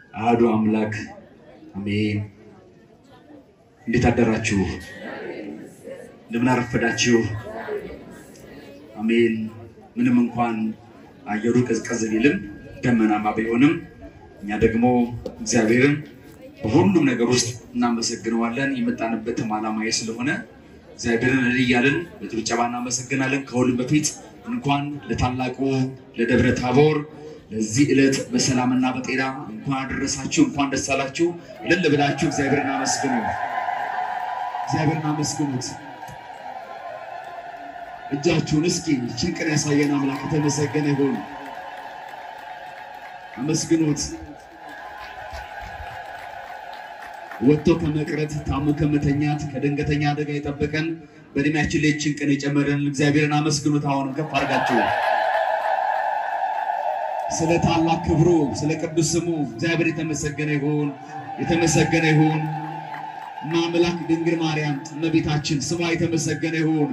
አሐዱ አምላክ አሜን። እንዴት አደራችሁ? እንደምን አረፈዳችሁ? አሜን። ምንም እንኳን አየሩ ቀዝቀዝ ቢልም ደመናማ ቢሆንም እኛ ደግሞ እግዚአብሔርን በሁሉም ነገር ውስጥ እናመሰግነዋለን። የመጣንበትም ዓላማዬ ስለሆነ እግዚአብሔርን እልል እያልን በጭብጨባ እናመሰግናለን። ከሁሉም በፊት እንኳን ለታላቁ ለደብረ ታቦር ለዚህ ዕለት በሰላምና በጤና እንኳን አደረሳችሁ፣ እንኳን ደስ አላችሁ። እልል ብላችሁ እግዚአብሔርን አመስግኑ፣ እግዚአብሔርን አመስግኑት። እጃችሁን እስኪ ጭንቅን ያሳየን አምላክ የተመሰገነ ይሁን። አመስግኑት። ወጥቶ ከመቅረት ታሞ ከመተኛት ከድንገተኛ አደጋ የጠበቀን በእድሜያችን ላይ ይህችን ቀን የጨመረን እግዚአብሔርን አመስግኑት። አሁንም ከፍ አድርጋችሁ ስለ ታላቅ ክብሩ ስለ ቅዱስ ስሙ እግዚአብሔር የተመሰገነ ይሁን፣ የተመሰገነ ይሁን። ማምላክ ድንግል ማርያም እመቤታችን ስሟ የተመሰገነ ይሁን።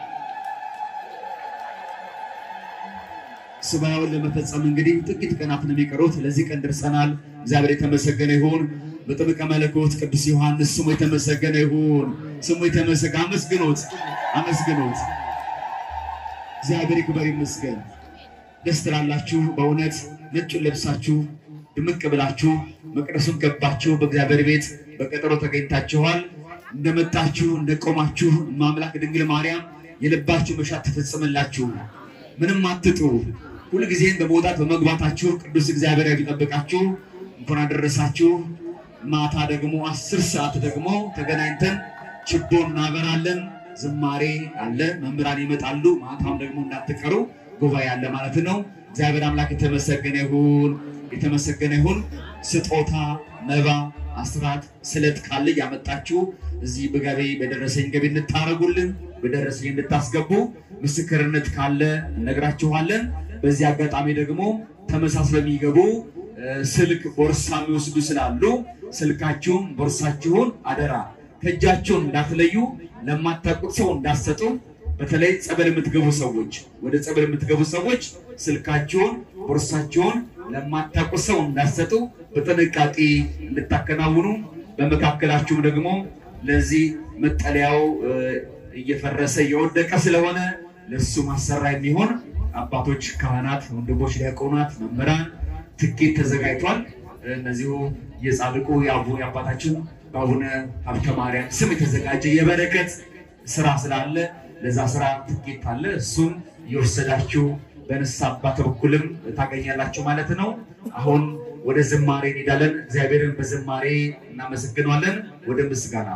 ሱባኤውን ለመፈጸም እንግዲህ ጥቂት ቀናት ነው የሚቀሩት። ለዚህ ቀን ደርሰናል። እግዚአብሔር የተመሰገነ ይሁን። በጥምቀ መለኮት ቅዱስ ዮሐንስ ስሙ የተመሰገነ ይሁን። ስሙ የተመሰገነ አመስግኖት፣ አመስግኖት። እግዚአብሔር ይክበር ይመስገን። ደስ ትላላችሁ። በእውነት ነጩን ለብሳችሁ ድምቅ ብላችሁ መቅደሱን ገባችሁ። በእግዚአብሔር ቤት በቀጠሮ ተገኝታችኋል። እንደመጣችሁ እንደቆማችሁ ማምላክ ድንግል ማርያም የልባችሁ መሻት ትፈጽምላችሁ። ምንም አትጡ። ሁልጊዜም በመውጣት በመግባታችሁ ቅዱስ እግዚአብሔር ቢጠብቃችሁ። እንኳን አደረሳችሁ። ማታ ደግሞ አስር ሰዓት ደግሞ ተገናኝተን ችቦ እናበራለን። ዝማሬ አለ፣ መምህራን ይመጣሉ። ማታም ደግሞ እንዳትቀሩ ጉባኤ አለ ማለት ነው። እግዚአብሔር አምላክ የተመሰገነ ይሁን፣ የተመሰገነ ይሁን። ስጦታ፣ መባ፣ አስራት፣ ስለት ካለ ያመጣችሁ እዚህ በገቢ በደረሰኝ ገቢ እንድታረጉልን በደረሰኝ እንድታስገቡ ምስክርነት ካለ እነግራችኋለን። በዚህ አጋጣሚ ደግሞ ተመሳስለው የሚገቡ ስልክ ቦርሳ የሚወስዱ ስላሉ ስልካችሁን ቦርሳችሁን አደራ ከእጃችሁን እንዳትለዩ፣ ለማታውቁት ሰው እንዳትሰጡ። በተለይ ጸበል የምትገቡ ሰዎች ወደ ጸበል የምትገቡ ሰዎች ስልካችሁን ቦርሳችሁን ለማታውቁት ሰው እንዳትሰጡ በጥንቃቄ እንድታከናውኑ። በመካከላችሁም ደግሞ ለዚህ መጠለያው እየፈረሰ እየወደቀ ስለሆነ ለሱ ማሰራ የሚሆን አባቶች፣ ካህናት፣ ወንድሞች፣ ዲያቆናት፣ መምህራን ትኬት ተዘጋጅቷል። እነዚሁ የጻድቁ የአቡነ አባታችን በአቡነ ሀብተ ማርያም ስም የተዘጋጀ የበረከት ስራ ስላለ ለዛ ስራ ትኬት አለ። እሱም የወሰዳችሁ በንስሐ አባት በኩልም ታገኛላችሁ ማለት ነው። አሁን ወደ ዝማሬ እንሄዳለን። እግዚአብሔርን በዝማሬ እናመሰግነዋለን። ወደ ምስጋና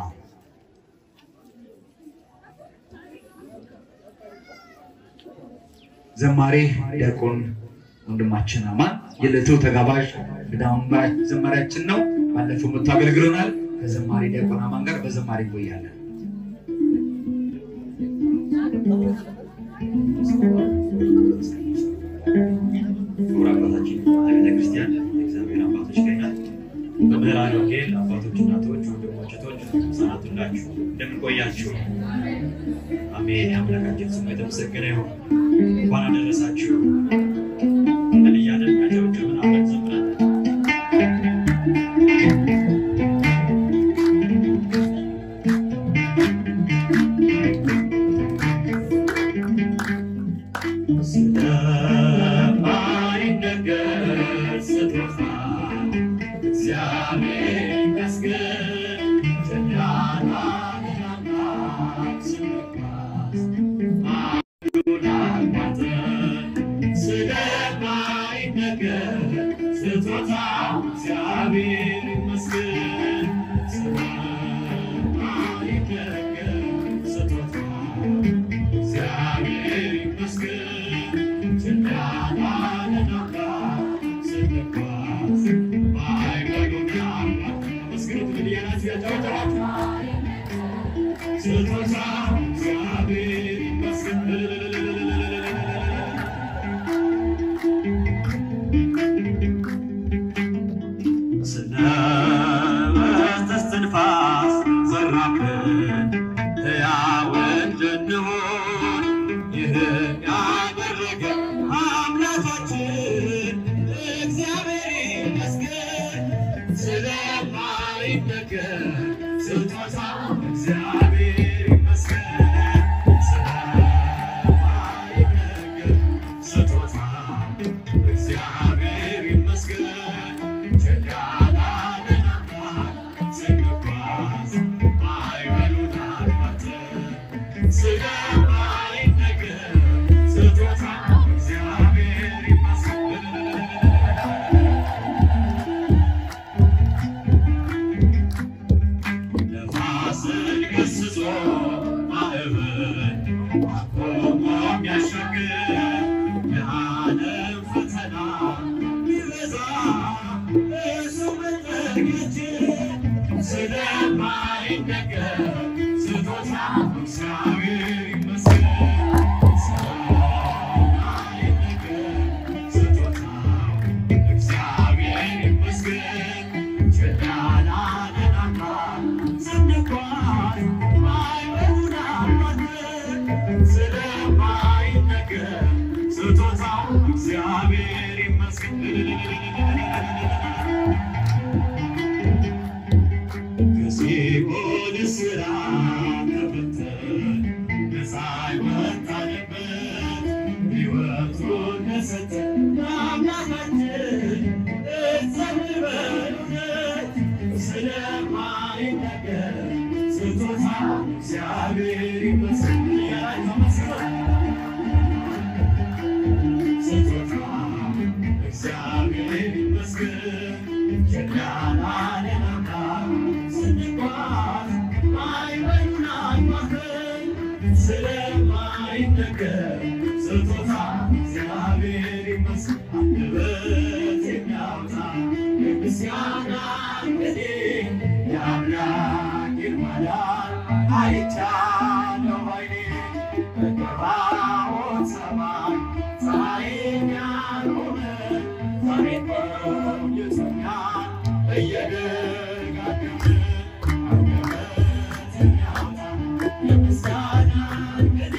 ዘማሬ ዲያቆን ወንድማችን አማን የዕለቱ ተጋባዥ ዘማሪያችን ነው። ባለፈው መጥቶ አገልግሎናል። ከዘማሪ ዲያቆን አማን ጋር በዘማሪ እንቆያለን። ክቡር አባታችን ቤተክርስቲያን እግዚአብሔር አባቶች ገኛል በምህራን ወንጌል አባቶች፣ እናቶች፣ ወንድሞች፣ እህቶች ህጻናት ሁላችሁ እንደምን ቆያችሁ? አሜን። የአምላካችን ስሙ የተመሰገነ ይሁን። እንኳን አደረሳችሁ። ምን እያለን ያጨብጭብን አብረን ዘምራለን። ስለማይነገር ስጦታ እግዚአብሔር ይመስገን። ጀግናና ስንጓዝ አንዱን አቋርጠን ስለማይነገር ስጦታ እግዚአብሔር ይመስገን። ስለማይነገር ስጦታ እግዚአብሔር ይመስገን። ስለመስተንፋስ ዘራብን ሕያው እንድንሆን ይህን ያደረገ አምላካችን እግዚአብሔር ይመስገን። ስለማይነገር ስጦታ እግዚአብሔር ይመስገን። ስለማይነገር ስጦታ እግዚአብሔር ይመስገን። ቸል ያላለን አምላክ ስንጓዝ ማዕበሉን አልፋተን ስለማይነገር ስጦታ እግዚአብሔር ይመስገን። ነፋስን ገስጾ ማዕበል አቆሞ የሚያሻግር የዓለም ፈተና ቢበዛ እሱ መጠጊያችን ስለማይነገር ስጦታ እግዚአብሔር ይመስገን። ስለማይነገር ስጦታ እግዚአብሔር ይመስገን። ቸል ያላለን አምላክ ስንጓዝ ማዕበሉን አልፋተን ስለማይነገር ስጦታው እግዚአብሔር ይመስገን። ከሲኦል እስራት ተፈተን ነፃ የወጣንበት ሕይወቱን ለሰጠን ለአምላካችን እንዘምር በእውነት። ስለማይነገር ስጦታ እግዚአብሔር ይመስገን። ስጦታ እግዚአብሔር ይመስገን። ቸል ያላለን አምላክ ስንጓዝ ማዕበሉን አልፋተን ስለማይነገር ስጦታ እግዚአብሔር ይመስገን። አንደበት የሚያወጣ የምስጋና ቅኔ የአምላክን ማዳን አይቻለሁ ባይኔ በገባዖን ሰማይ ፀሐይን ያልሆነ ዛሬ ቆይቶኛል እየደጋገመ አንደበት የሚያወጣ የምስጋና ቅኔ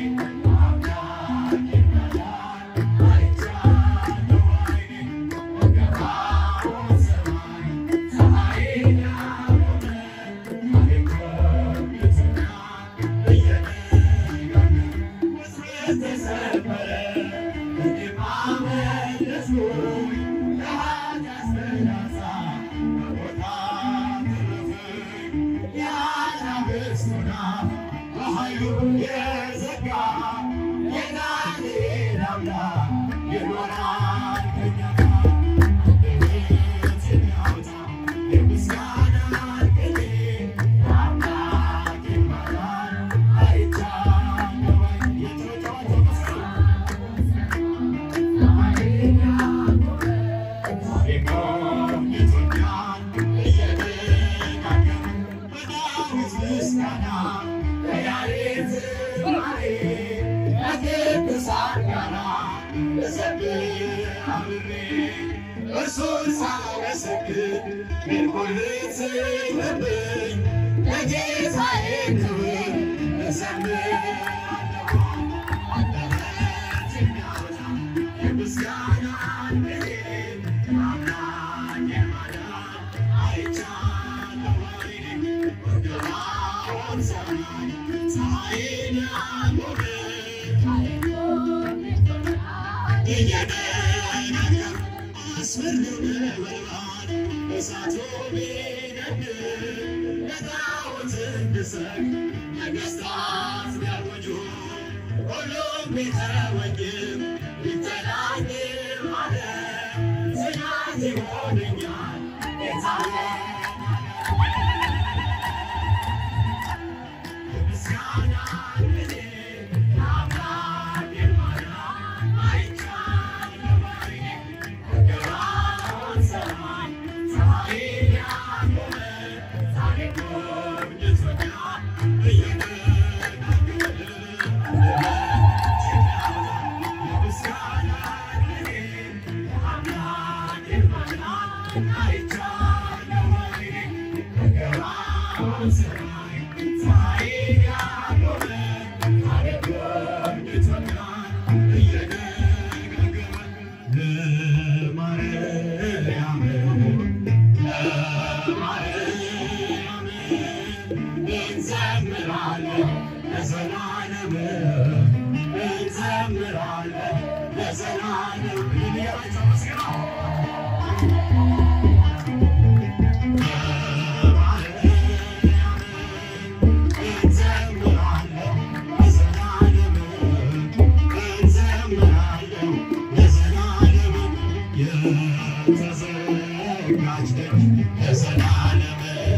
የአምላክን ማዳን አይቻለሁ ባይኔ በገባዖን ሰማይ ፀሐይን ያልሆነ ዛሬ ቆይቶኛል እየደጋገመ ውስጤ ተሰበረ እኔም አመለጥኩኝ ለኃጢአት ፍላጻ በቦታ ተረፍኩኝ የአናብስቱን አፍ በኃይሉ የዘጋ የዳንኤል አምላክ ይኖራል ከእኛ ጋር። አንደበት የሚያወጣ የምስጋናን ቅኔ የአምላኬን ማዳን አይቻለሁ ባይኔ። የተወደዋቸው መስቀል እርሱን ሳመሰግን ምን ጉልት ለብኝ ለጌታዬ ክብር እዘምራለሁ። አንደበት የሚያወጣ የምስጋናን ቅኔ አምላኬን ማዳን አይቻለሁ ባይኔ። በገባዖን ሰማይ ፀሐይን ያልሆነ እየደነገር አስፈሪው ነበልባል እሳቱ ቢነድድ ለጣዖት እንድሰግድ ነገሥታት ቢያውጁ ሁሉም ቢተወኝም ቢተላኝም አለ ጽናት ይሆነኛል ጌታዬ ምስጋና ቅኔ የአምላኬን ማዳን አይቻለሁ ባይኔ። በገባዖን ሰማይ ፀሐይን ያልሆነ ዛሬ ጎብኝቶኛል እየደጋገመ የምስጋና ቅኔ የአምላኬን ማዳን አይቻለሁ ባይኔ። በገባዖን ሰማይ ፀሐይን ያልሆነ ዛሬ ጎብኝቶኛል እየደጋገመ ለማርያም ለዘላለም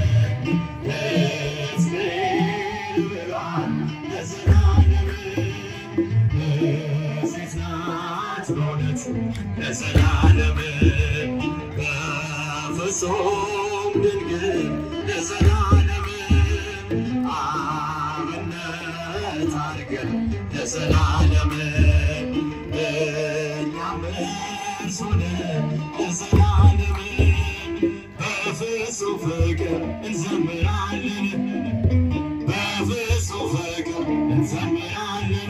ሕዝቤን ብሏል ለዘላለም ሴት ናት በእውነት ለዘላለም በፍጹም ድንግል ለዘላለም አብነት አድርገን ለዘላለም እኛም እርሱ ነን ለዘላለም በፍጹም ፍቅር እንዘምራለን በፍጹም ፍቅር እንዘምራለን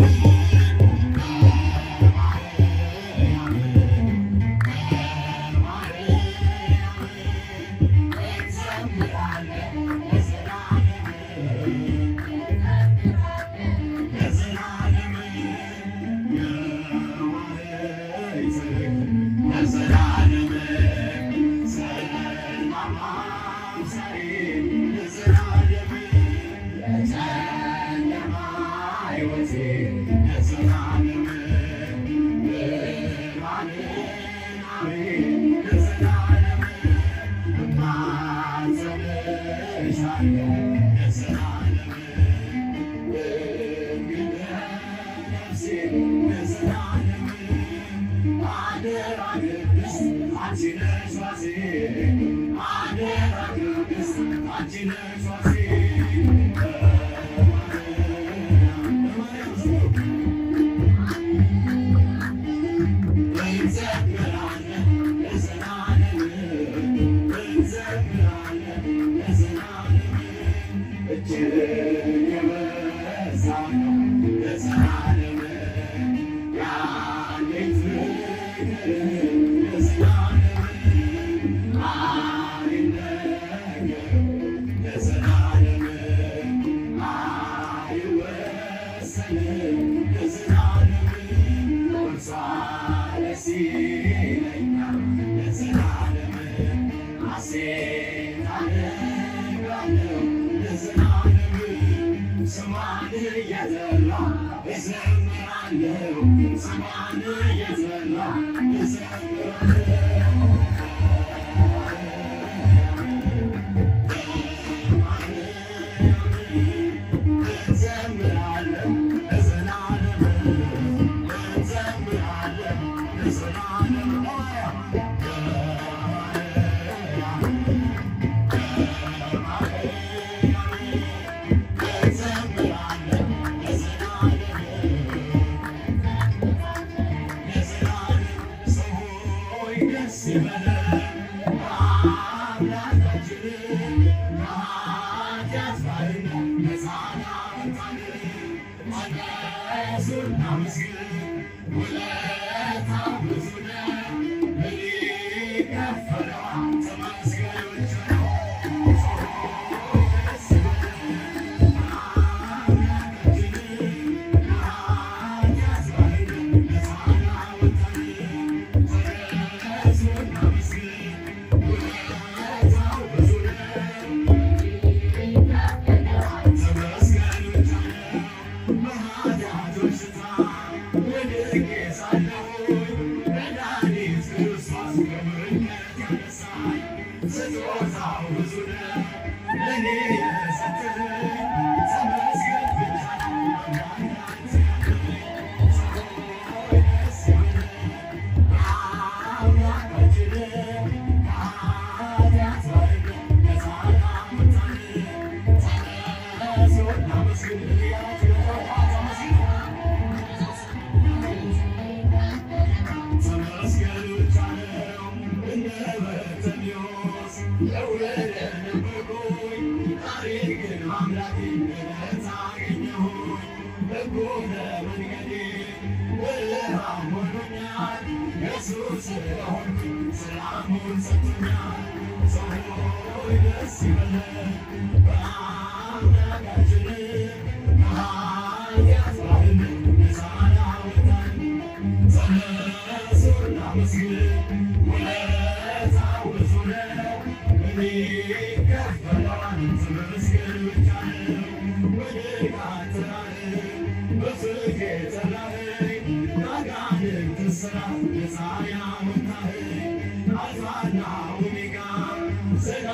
Alpha and Omega,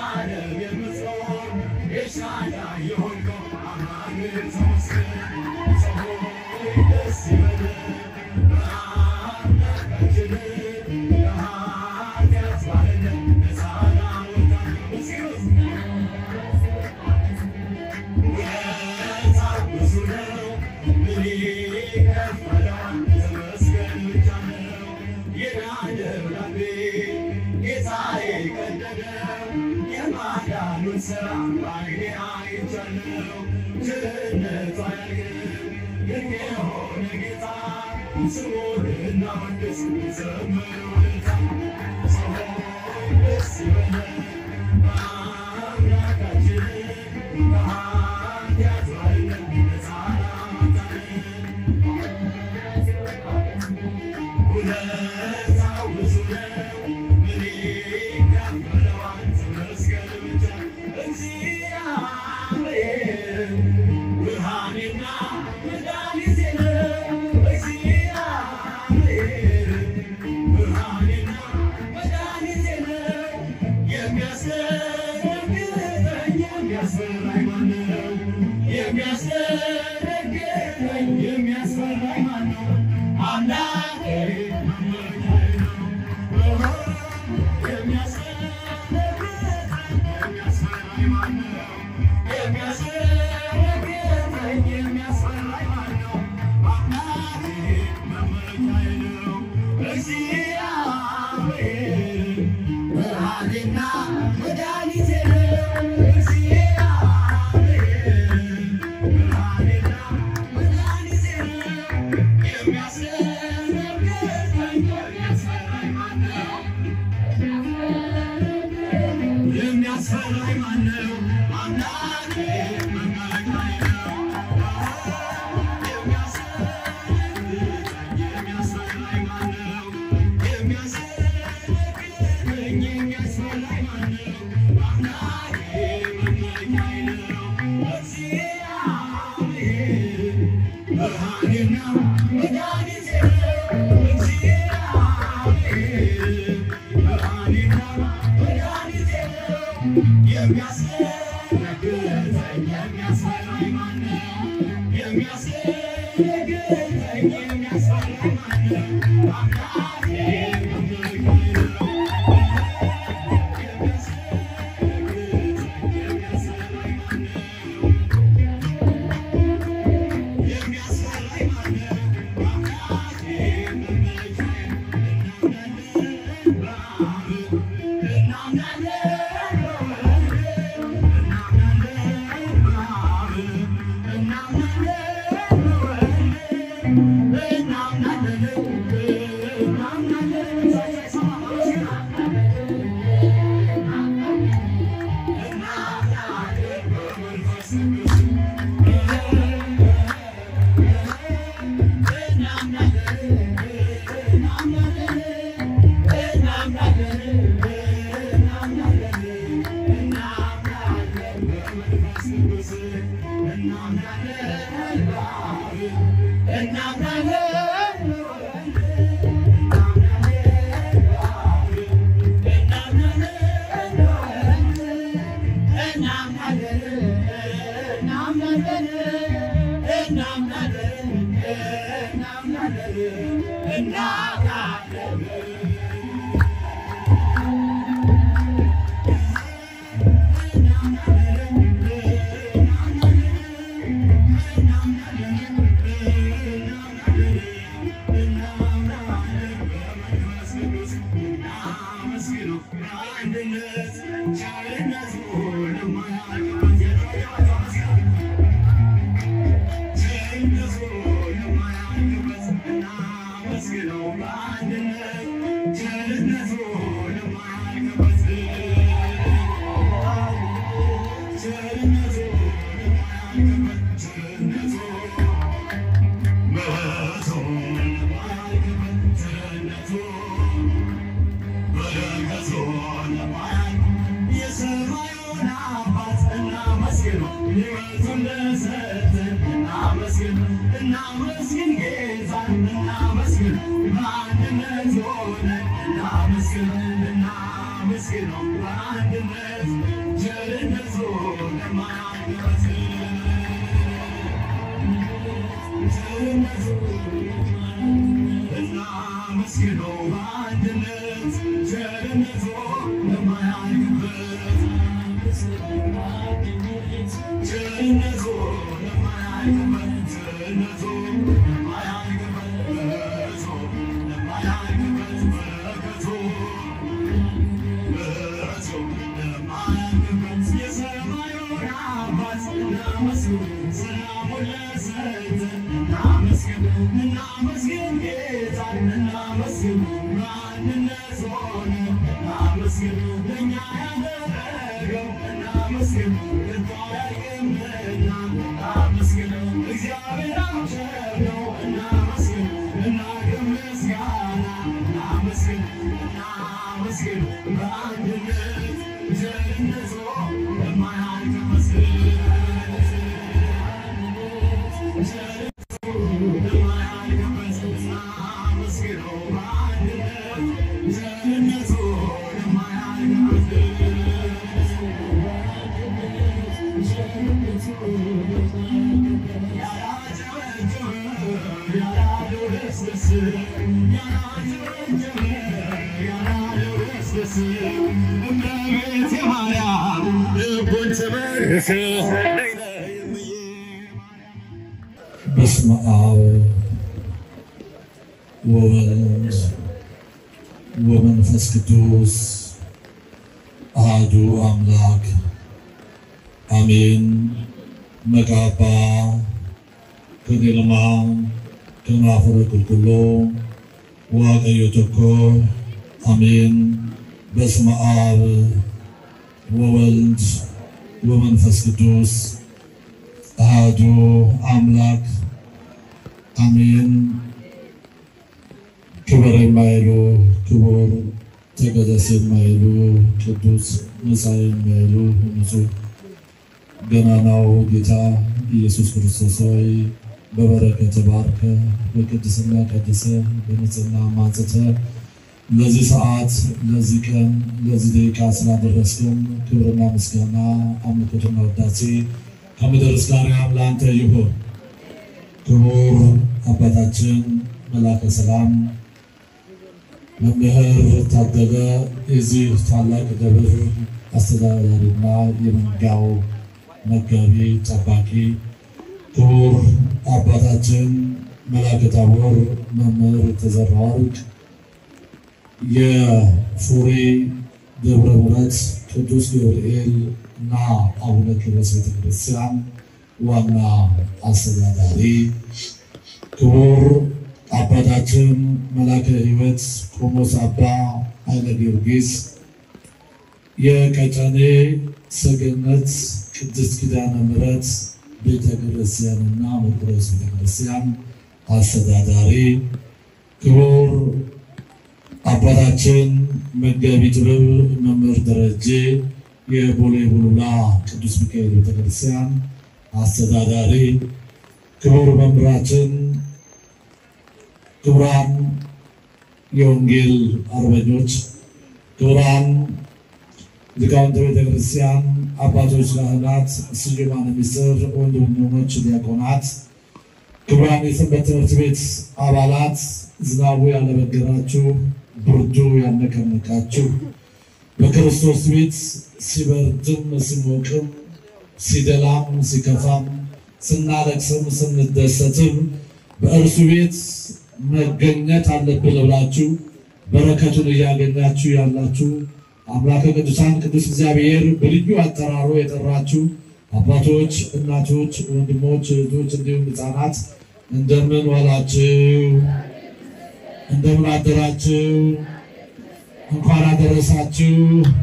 እናመስግነው በአንድነት ቸርነቱ ለማያልቅ በስመ አብ ወወልድ ወመንፈስ ቅዱስ አሐዱ አምላክ አሜን። መቃባ ከኔልማ ከናፈረ ቁልቁሎ ዋቀዮ ቶኮ አሜን። በስመ አብ ወወልድ ወመንፈስ ቅዱስ አሐዱ አምላክ አሜን። ክብር የማይሉ ክቡር ተቀደስ የማይሉ ቅዱስ መሳይ የማይሉ ንጹሕ ገናናው ጌታ ኢየሱስ ክርስቶስ ሆይ በበረከት ባርከ በቅድስና ቀድሰ በንጽህና ማጽተ ለዚህ ሰዓት ለዚህ ቀን ለዚህ ደቂቃ ስላደረስከን ክብርና ምስጋና አምልኮትና ውዳሴ ከምድር እስከ አርያም ለአንተ ይሁን። ክቡር አባታችን መላከ ሰላም መምህር ታደለ የዚህ ታላቅ ደብር አስተዳዳሪና የመንጋው መጋቢ ጠባቂ፣ ክቡር አባታችን መላከ ታቦር መምህር ተዘራ ወርቅ የፉሬ ደብረ ምሕረት ቅዱስ ገብርኤል እና አቡነ ኪሮስ ቤተክርስቲያን ዋና አስተዳዳሪ ክቡር አባታችን መላከ ሕይወት ቆሞስ አባ ኃይለ ጊዮርጊስ የቀጨኔ ሰገነት ቅድስት ኪዳነ ምሕረት ቤተክርስቲያንና መቅደስ ቤተክርስቲያን አስተዳዳሪ ክቡር አባታችን መጋቢ ጥበብ መምህር ደረጀ የቦሌ ቡሉላ ቅዱስ ሚካኤል ቤተክርስቲያን አስተዳዳሪ፣ ክቡር መምህራችን፣ ክቡራን የወንጌል አርበኞች፣ ክቡራን ሊቃውንተ ቤተክርስቲያን አባቶች፣ ካህናት፣ ስዩማነ ምስጢር፣ ወንድሞች፣ ዲያቆናት፣ ክቡራን የሰንበት ትምህርት ቤት አባላት፣ ዝናቡ ያለበገራችሁ ብርዱ ያነቀነቃችሁ በክርስቶስ ቤት ሲበርድም ሲሞቅም ሲደላም ሲከፋም ስናለቅስም ስንደሰትም በእርሱ ቤት መገኘት አለብን ብላችሁ በረከቱን እያገኛችሁ ያላችሁ አምላከ ቅዱሳን ቅዱስ እግዚአብሔር በልዩ አጠራሩ የጠራችሁ አባቶች፣ እናቶች፣ ወንድሞች፣ እህቶች እንዲሁም ሕፃናት እንደምን ዋላችሁ? እንደምን አደራችሁ? እንኳን አደረሳችሁ።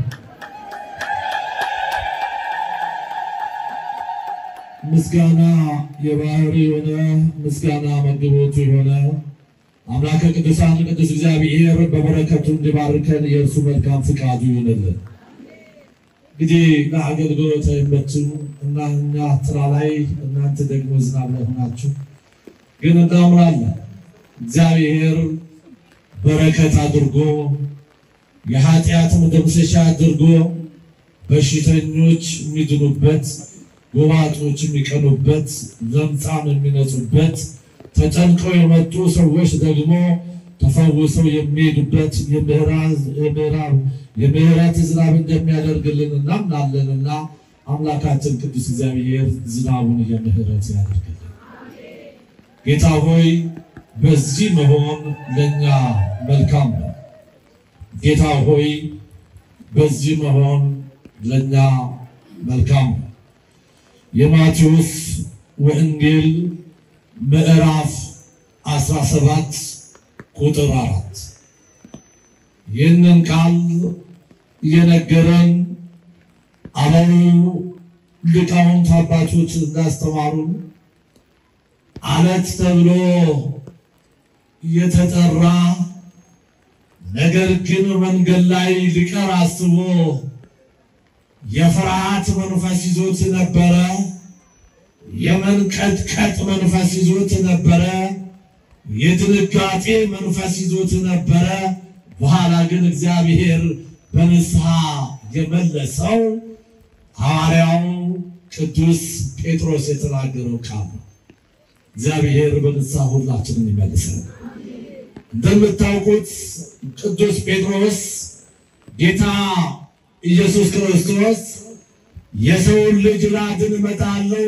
ምስጋና የባህሪ የሆነ ምስጋና መግቦቱ የሆነ አምላከ ቅዱሳን ቅዱስ እግዚአብሔር በበረከቱ እንዲባርከን የእርሱ መልካም ፍቃዱ ይሆንልን። እንግዲህ ለአገልግሎት አይመችም እና እኛ ጥላ ላይ እናንተ ደግሞ ዝናብ ላይ ሆናችሁ ግን እናምናለን እግዚአብሔር በረከት አድርጎ የኃጢአት መደምሰሻ አድርጎ በሽተኞች የሚድኑበት፣ ጎባጦች የሚቀኑበት፣ ለምጻም የሚነጹበት፣ ተጨንቀው የመጡ ሰዎች ደግሞ ተፈውሰው የሚሄዱበት የምሕረት ዝናብ እንደሚያደርግልን እናምናለንና አምላካችን ቅዱስ እግዚአብሔር ዝናቡን የምሕረት ያደርግልን። ጌታ ሆይ በዚህ መሆን ለእኛ መልካም ነው። ጌታ ሆይ በዚህ መሆን ለእኛ መልካም ነው። የማቴዎስ ወንጌል ምዕራፍ 17 ቁጥር አራት ይህንን ቃል እየነገረን አበው ሊቃውንት አባቶች እንዳስተማሩን አለት ተብሎ የተጠራ ነገር ግን መንገድ ላይ ሊቀር አስቦ የፍርሃት መንፈስ ይዞት ነበረ። የመንቀጥቀጥ መንፈስ ይዞት ነበረ። የድንጋጤ መንፈስ ይዞት ነበረ። በኋላ ግን እግዚአብሔር በንስሐ የመለሰው ሐዋርያው ቅዱስ ጴጥሮስ የተናገረው ቃል ነው። እግዚአብሔር በንስሐ ሁላችንን ይመልሰን። እንደምታውቁት ቅዱስ ጴጥሮስ ጌታ ኢየሱስ ክርስቶስ የሰውን ልጅ ላድን እመጣለሁ፣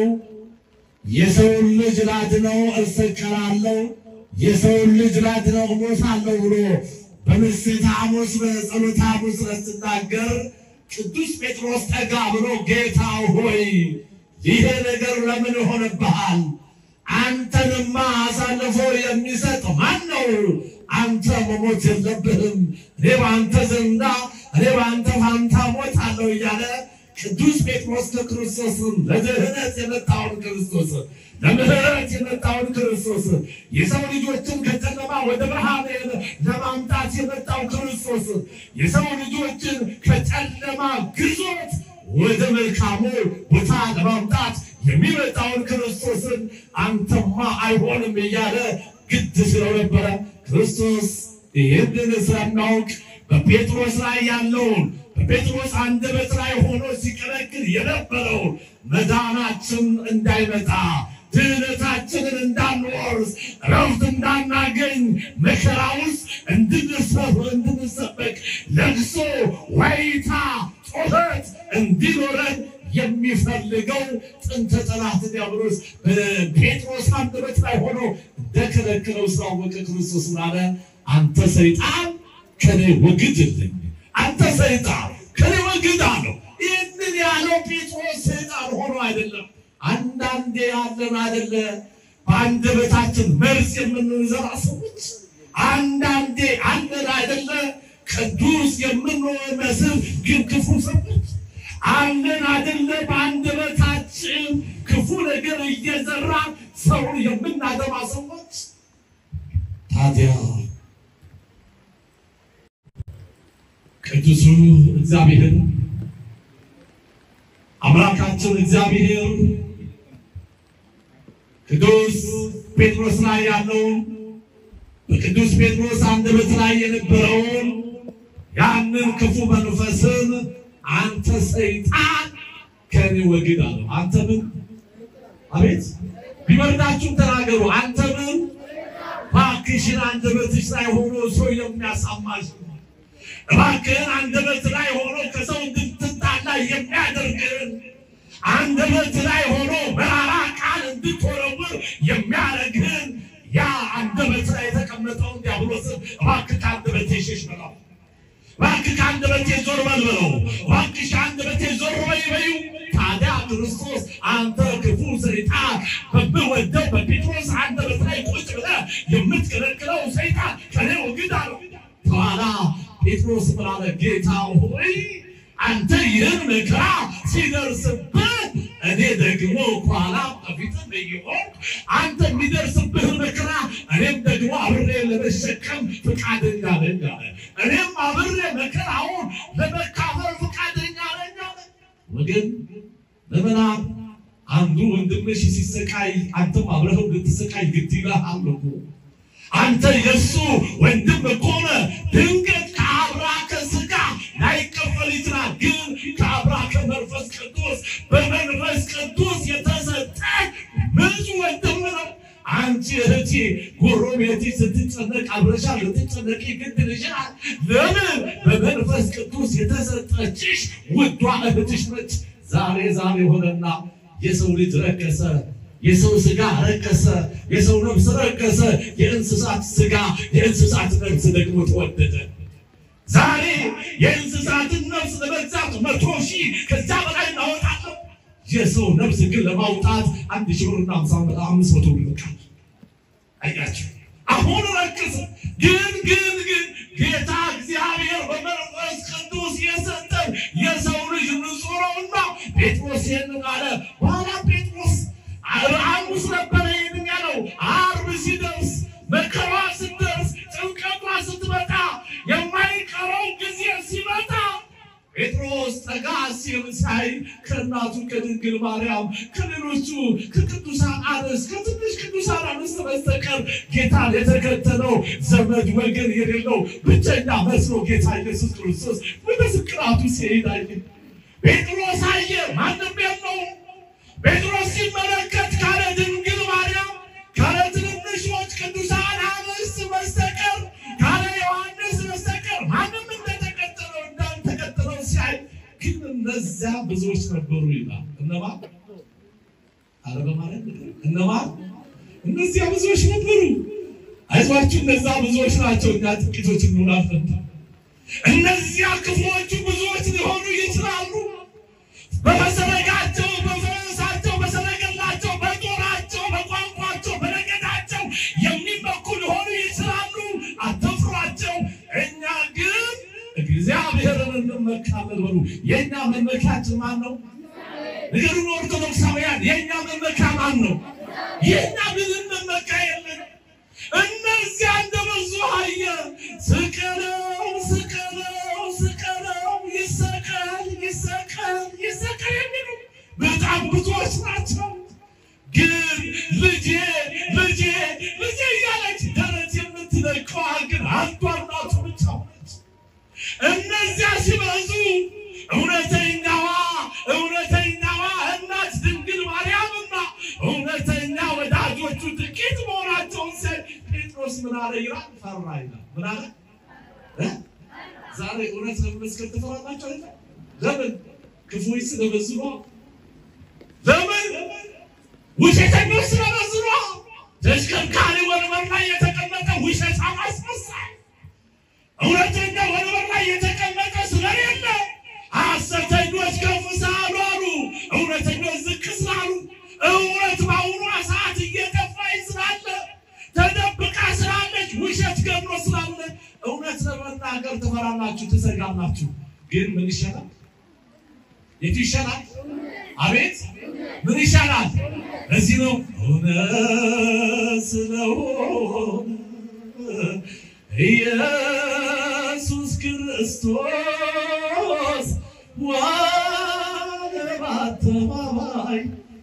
የሰውን ልጅ ላድነው እሰቀላለሁ፣ የሰውን ልጅ ላድነው እሞታለሁ ብሎ በምስጢረ ሐሙስ በጸሎተ ሐሙስ ሲናገር ቅዱስ ጴጥሮስ ጠጋ ብሎ ጌታ ሆይ ይሄ ነገር ለምን ሆነብሃል? አንተንማ አሳልፎ የሚሰጥ ማን ነው? አንተ መሞት የለብህም። እኔ በአንተ ዘንዳ እኔ በአንተ ፋንታ ሞታለሁ እያለ ቅዱስ ጴጥሮስ ክርስቶስን ለድህነት የመጣውን ክርስቶስ ለምህረት የመጣውን ክርስቶስ የሰው ልጆችን ከጨለማ ወደ ብርሃን ለማምጣት የመጣው ክርስቶስ የሰው ልጆችን ከጨለማ ግዞት ወደ መልካሙ ቦታ ለማምጣት የሚመጣውን ክርስቶስን አንተማ አይሆንም እያለ ግድ ስለነበረ ክርስቶስ ይህንን ስለሚያውቅ በጴጥሮስ ላይ ያለውን በጴጥሮስ አንደበት ላይ ሆኖ ሲከለክል የነበረውን መዳናችን እንዳይመጣ ድህነታችንን እንዳንወርስ ረፍት እንዳናገኝ መከራ ውስጥ እንድንሰፍ እንድንሰበቅ ለቅሶ፣ ዋይታ፣ ጩኸት እንዲኖረን የሚፈልገው ጥንተ ጠላት ዲያብሎስ በጴጥሮስ አንደበት ላይ ሆኖ እንደከለከለው ስላወቀ ክርስቶስ ምን አለ? አንተ ሰይጣን ከኔ ወግድልኝ፣ አንተ ሰይጣን ከኔ ወግድ አለው። ይህንን ያለው ጴጥሮስ ሰይጣን ሆኖ አይደለም። አንዳንዴ ያለን አይደለ በአንደበታችን መርዝ የምንዘራ ሰዎች አንዳንዴ አለን አይደለ ቅዱስ የምንመስል ግን ክፉ ሰዎች አለን አይደለ በአንደበታችን ክፉ ነገር እየዘራ ሰውን የምናገባ ሰዎች ታዲያ ቅዱሱ እግዚአብሔር አምላካችን እግዚአብሔር ቅዱስ ጴጥሮስ ላይ ያለውን በቅዱስ ጴጥሮስ አንደበት ላይ የነበረውን ያንን ክፉ መንፈስን አንተ ሰይጣን ከኔ ወግድ አለው። አንተ ምን አቤት ቢመርዳችሁም ተናገሩ። አንተ ምን እባክሽን አንደበትሽ ላይ ሆኖ ሰው የሚያሳማሽ እባክህን አንደበት ላይ ሆኖ ከሰው እንድትጣላ የሚያደርግህን አንደበት ላይ ሆኖ መራራ ቃል እንድትወረውር የሚያደርግህን ያ አንደበት ላይ የተቀመጠውን ዲያብሎስን እባክህ ከአንደበቴ ሸሽ በለው። እባክህ ከአንደበቴ ዞር በል በለው። እባክሽ ከአንደበቴ ዞር በይ በይው። ታዲያ ክርስቶስ አንተ ክፉ ሰይጣን በምወደው በጴጥሮስ አንደበት ላይ ቁጭ ብለህ የምትከለክለው ሰይጣን ከኔ ወግድ አለው። በኋላ ጴጥሮስ ምን አለ? ጌታ ሆይ አንተ ይህን መከራ ሲደርስብህ እኔ ደግሞ ኋላ በፊትም እየሆንኩ አንተ የሚደርስብህ መከራ እኔም ደግሞ አብሬ ለመሸከም ፈቃደኛ ነኝ አለ። እኔም አብሬ መከራውን ለመካፈል ፈቃደኛ ነኝ አለ። ወገን ለምናብ አንዱ ወንድምሽ ሲሰቃይ አንተም አብረኸው ልትሰቃይ ግድ ይልሃል እኮ። አንተ የእሱ ወንድም ከሆነ ድንገት ከአብራከ ሥጋ ላይቀበል ይችላል። ግን ከአብራከ መንፈስ ቅዱስ በመንፈስ ቅዱስ የተሰጠ ብዙ ወንድም ነው። አንቺ እህቴ ጎረቤቴ ስትጨነቅ አብረሻ ልትጨነቂ ግድ ይልሻል። ለምን? በመንፈስ ቅዱስ የተሰጠችሽ ውዷ እህትሽ ነች። ዛሬ ዛሬ ሆነና የሰው ልጅ ረከሰ። የሰው ስጋ ረከሰ፣ የሰው ነፍስ ረከሰ፣ የእንስሳት ስጋ የእንስሳት ነፍስ ደግሞ ተወደደ። ዛሬ የእንስሳትን ነፍስ ለመግዛት መቶ ሺህ ከዛ በላይ እናወጣለን። የሰው ነፍስ ግን ለማውጣት አንድ ሺህ ብርና ሃምሳ አምስት መቶ ብር ይበቃል። አያቸው አሁን ረክስ ግን ግን ግን ጌታ እግዚአብሔር በመንፈስ ቅዱስ የሰጠን የሰው ልጅ ንጹሕ ነውና ጴጥሮስ ይህንን አለ። በኋላ ጴጥሮስ ሐሙስ ነበረ ይህንን ያለው። ዓርብ ሲደርስ መከራ ስትደርስ ጭንቀቷ ስትመጣ የማይቀረው ጊዜ ሲመጣ ጴጥሮስ ጠጋ ሲል ሳይ ከእናቱ ከድንግል ማርያም ከሌሎቹ ከቅዱሳን አንስት ከትንሽ ቅዱሳን አንስት በስተቀር ጌታን የተከተለው ዘመድ ወገን የሌለው ብቸኛ መስሎ ጌታ ኢየሱስ ክርስቶስ ወደ ስቅራቱ ሲሄድ አየ። ጴጥሮስ አየ፣ ማንም የለውም። ጴጥሮስ ሲመለከት ካለ ድንግል ማርያም ካለ ትንንሾች ቅዱሳን አንስት በስተቀር ካለ ዮሐንስ በስተቀር ማንም እንደተከተለው እንዳልተከተለው ሲያይ ግን እነዚያ ብዙዎች ነበሩ ይላል። እነማን አረ በማለት እነማን? እነዚያ ብዙዎች ነበሩ። አይዟችሁ፣ እነዛ ብዙዎች ናቸው። እኛ ጥቂቶች እንሆናለን። እነዚያ ክፉዎቹ ብዙዎች ሊሆኑ ይችላሉ። በመሰረጋቸው፣ በፈረሳቸው፣ በሰረገላቸው፣ በጦራቸው፣ በቋንቋቸው፣ በነገዳቸው የሚመኩ ሊሆኑ ይችላሉ። አትፍሯቸው። እኛ ግን እግዚአብሔርን እንመካለን በሉ። የእኛ መመኪያችን ማን ነው? ንገሩን ኦርቶዶክሳውያን፣ የእኛ መመኪያ ማን ነው? የእኛ ምንም መመኪያ የለን። እነዚያ እንደበዙ አየ። ስቀለው፣ ስቀለው፣ ስቀለው፣ ይሰቀል፣ ይሰቀል፣ ይሰቀል የሚሉ በጣም ብዙዎች ናቸው። ግን ልጄ ልጄ ልጄ እያለች ደረት የምትለቀዋ ግን አንዷ እናቱ ብቻ ሆነች። እነዚያ ሲበዙ እውነተኛዋ እውነተኛዋ እናት ድንግል ማርያምና እውነተኛ ወዳጆቹ ጥቂት መሆናቸውን ሲያይ ጴጥሮስ ምን አለ ይላል? ፈራ ይላል። ምን አለ? እ? ዛሬ እውነት ለመመስከር ትፈራላችሁ አይደል? ለምን? ክፉዎች ስለበዙ ነው። ለምን? ውሸተኞች ስለበዙ ነው። ተሽከርካሪ ወንበር ላይ የተቀመጠ ውሸታም አስመሳይ እውነተኛ ወንበር ላይ የተቀመጠ ስለሌለ ሐሰተኞች ከፍ ስላሉ አሉ፣ እውነተኞች ዝቅ ስላሉ፣ እውነት በአሁኗ ሰዓት እየጠፋች ስላለ ተደብቃ ስላለች ውሸት ገኖ ስላለ እውነት ለመናገር ትፈራላችሁ፣ ትሰጋላችሁ። ግን ምን ይሻላል? የቱ ይሻላል? አቤት ምን ይሻላል? እዚህ ነው እውነት ስለሆነ ኢየሱስ ክርስቶስ ዋለ በአደባባይ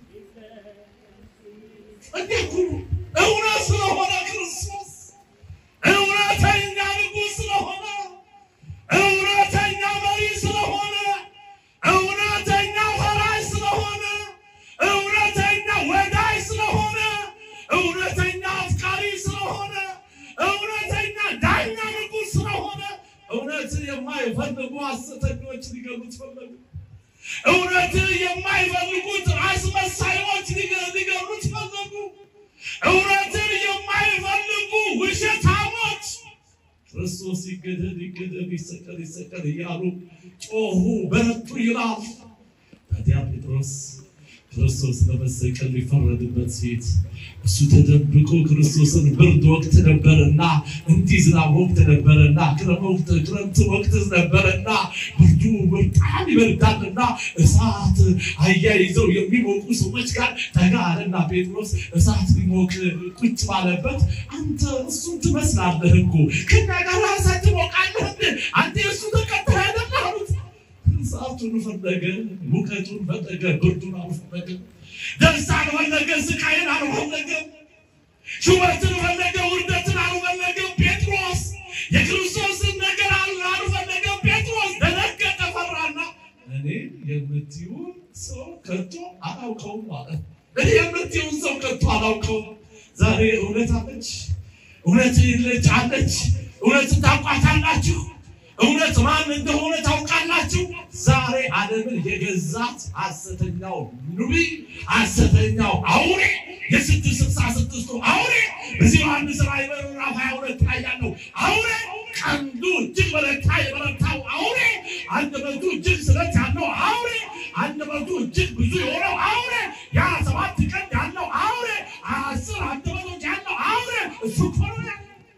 እንዴት ሁሉ እውነት ስለሆነ ክርስቶስ እውነተኛ ንጉሥ ስለሆነ እውነተኛ መሪ ስለሆነ እውነተኛ ፈራጅ ስለሆነ እውነተኛ ወዳጅ ስለሆነ እውነተኛ አፍቃሪ ስለሆነ እውነተኛ ዳኛ ንጉሥ ስለሆነ እውነትን የማይፈልጉ ሐሰተኞች ሊገሉት ፈለጉ። እውነትን የማይፈልጉት አስመሳዮች ሊገ- ሊገሉት ፈለጉ። እውነትን የማይፈልጉ ውሸታሞች ክርስቶስ ይገደል ይገደል ይሰቀል ይሰቀል እያሉ ጮሁ፣ በረቱ ይላል። ታዲያ ጴጥሮስ ክርስቶስ ለመሰቀል ሊፈረድበት ፊት እሱ ተደብቆ ክርስቶስን ብርድ ወቅት ነበረና እንዲህ ዝናብ ወቅት ነበረና ክረምት ክረምት ወቅት ነበረና ብርዱ በጣም ይበርዳልና እሳት አያይዘው የሚሞቁ ሰዎች ጋር ተጋረና ጴጥሮስ እሳት ሊሞቅ ቁጭ ባለበት አንተ እሱን ትመስላለህ እኮ ከኛ ጋር እሳት ትሞቃለህ እንዴ? አንተ የእሱ ተከታይ አይደለህ አሉት። እሳቱን ፈለገ፣ ሙቀቱን ፈለገ፣ ብርዱን አልፈለገ፣ ደስታን ፈለገ፣ ስቃይን አልፈለገም፣ ሹመትን ፈለገ፣ ውርደትን አልፈለገም። ጴጥሮስ የክርስቶስን ነገር አል- አልፈለገም። ጴጥሮስ ደነገጠ፣ ፈራና እኔ የምትይውን ሰው ከቶ አላውቀውም ማለት እኔ የምትይውን ሰው ከቶ አላውቀውም። ዛሬ እውነት አለች፣ እውነት ልጅ አለች፣ እውነትን ታውቋታላችሁ። እውነት ማን እንደሆነ ታውቃላችሁ። ዛሬ ዓለምን የገዛት ሐሰተኛው ነቢይ፣ ሐሰተኛው አውሬ፣ የስድስት ስልሳ ስድስቱ አውሬ በዚህ ዮሐንስ ራዕይ ምዕራፍ ሀያ ሁለት ላይ ያለው አውሬ ቀንዱ እጅግ በረታ የበረታው አውሬ አንደበቱ እጅግ ስለት ያለው አውሬ አንደበቱ እጅግ ብዙ የሆነው አውሬ ያ ሰባት ቀንድ ያለው አውሬ አስር አንደበቶች ያለው አውሬ እሱ እኮ ነው።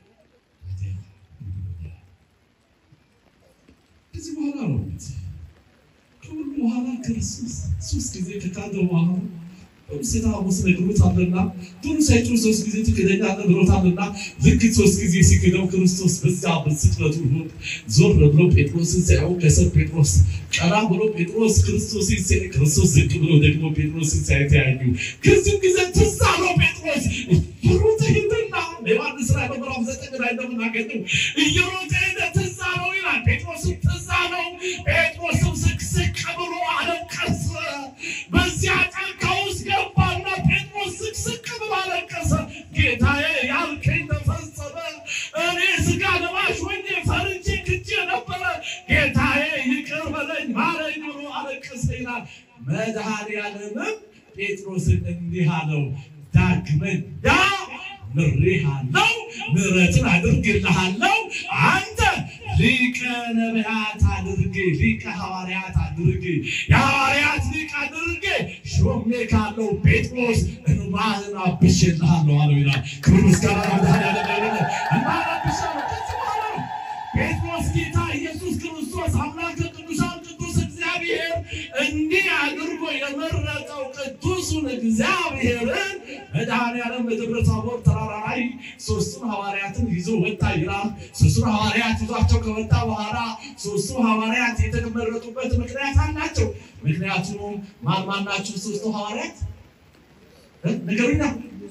ከዚህ በኋላ ነው ከሁሉ በኋላ ክርስቶስ ሶስት ጊዜ ከካደ በኋላ ሴታ ሐሙስ ነግሮታልና ቶሎ ሳይጮህ ሶስት ጊዜ ትክደኛለህ ብሎታልና ልክ ሶስት ጊዜ ሲክደው ክርስቶስ በዛ በስቅለቱ ሆድ ዞር ብሎ ጴጥሮስን ሲያየው ከስር ጴጥሮስ ቀና ብሎ ጴጥሮስ ክርስቶስን ሲያይ ክርስቶስ ዝቅ ብሎ ደግሞ ጴጥሮስን ሲያይ ተያዩ። ከዚህም ጊዜ ትዝ አለው ጴጥሮስ እየሮጠ ሄደና ዮሐንስ ራዕይ ምዕራፍ ዘጠኝ ላይ እንደምናገኘው እየሮጠ ሄደ ትዝ አለው ይላል። ጴጥሮስም ትዝ አለው። ጴጥሮስም ስቅስቅ ብሎ አለቀሰ። በዚያ ጫካ ውስጥ ገባና ጴጥሮስ ስቅስቅ ብሎ አለቀሰ። ጌታዬ ያልከኝ ተፈጸመ። እኔ ስጋ ለባሽ ሆኜ ፈርቼ ክጄ ነበረ። ጌታዬ ይቅር በለኝ ማረኝ ብሎ አለቀሰ ይላል። መድኃኔዓለምም ጴጥሮስን እንዲህ አለው ዳግመኛ ምሬሃለው፣ ምሕረትን አድርግልሃለው። አንተ ሊቀ ነቢያት አድርጌ ሊቀ ሐዋርያት አድርጌ የሐዋርያት ሊቅ አድርጌ ሾሜ ካለው ጴጥሮስ እንባህን አብሼልሃለሁ አለው ይላል። ክብር ምስጋና ለመድኃኔዓለም ይሁን። እንባህን አብሼልሃለሁ። ከዚህ በኋላ ነው ጴጥሮስ ጌታ ኢየሱስ ክርስቶስ አምላከ ቅዱሳን ቅዱስ እግዚአብሔር እንዲህ አድርጎ የመረጠው ቅዱሱን እግዚአብሔርን መድኃኔዓለም በደብረ ታቦር ተራራ ላይ ሶስቱን ሐዋርያትን ይዞ ወጣ ይላል። ሶስቱን ሐዋርያት ይዟቸው ከወጣ በኋላ ሶስቱ ሐዋርያት የተመረጡበት ምክንያት አላቸው። ምክንያቱም ማን ማን ናቸው ሶስቱ ሐዋርያት እ? ንገሩኛ።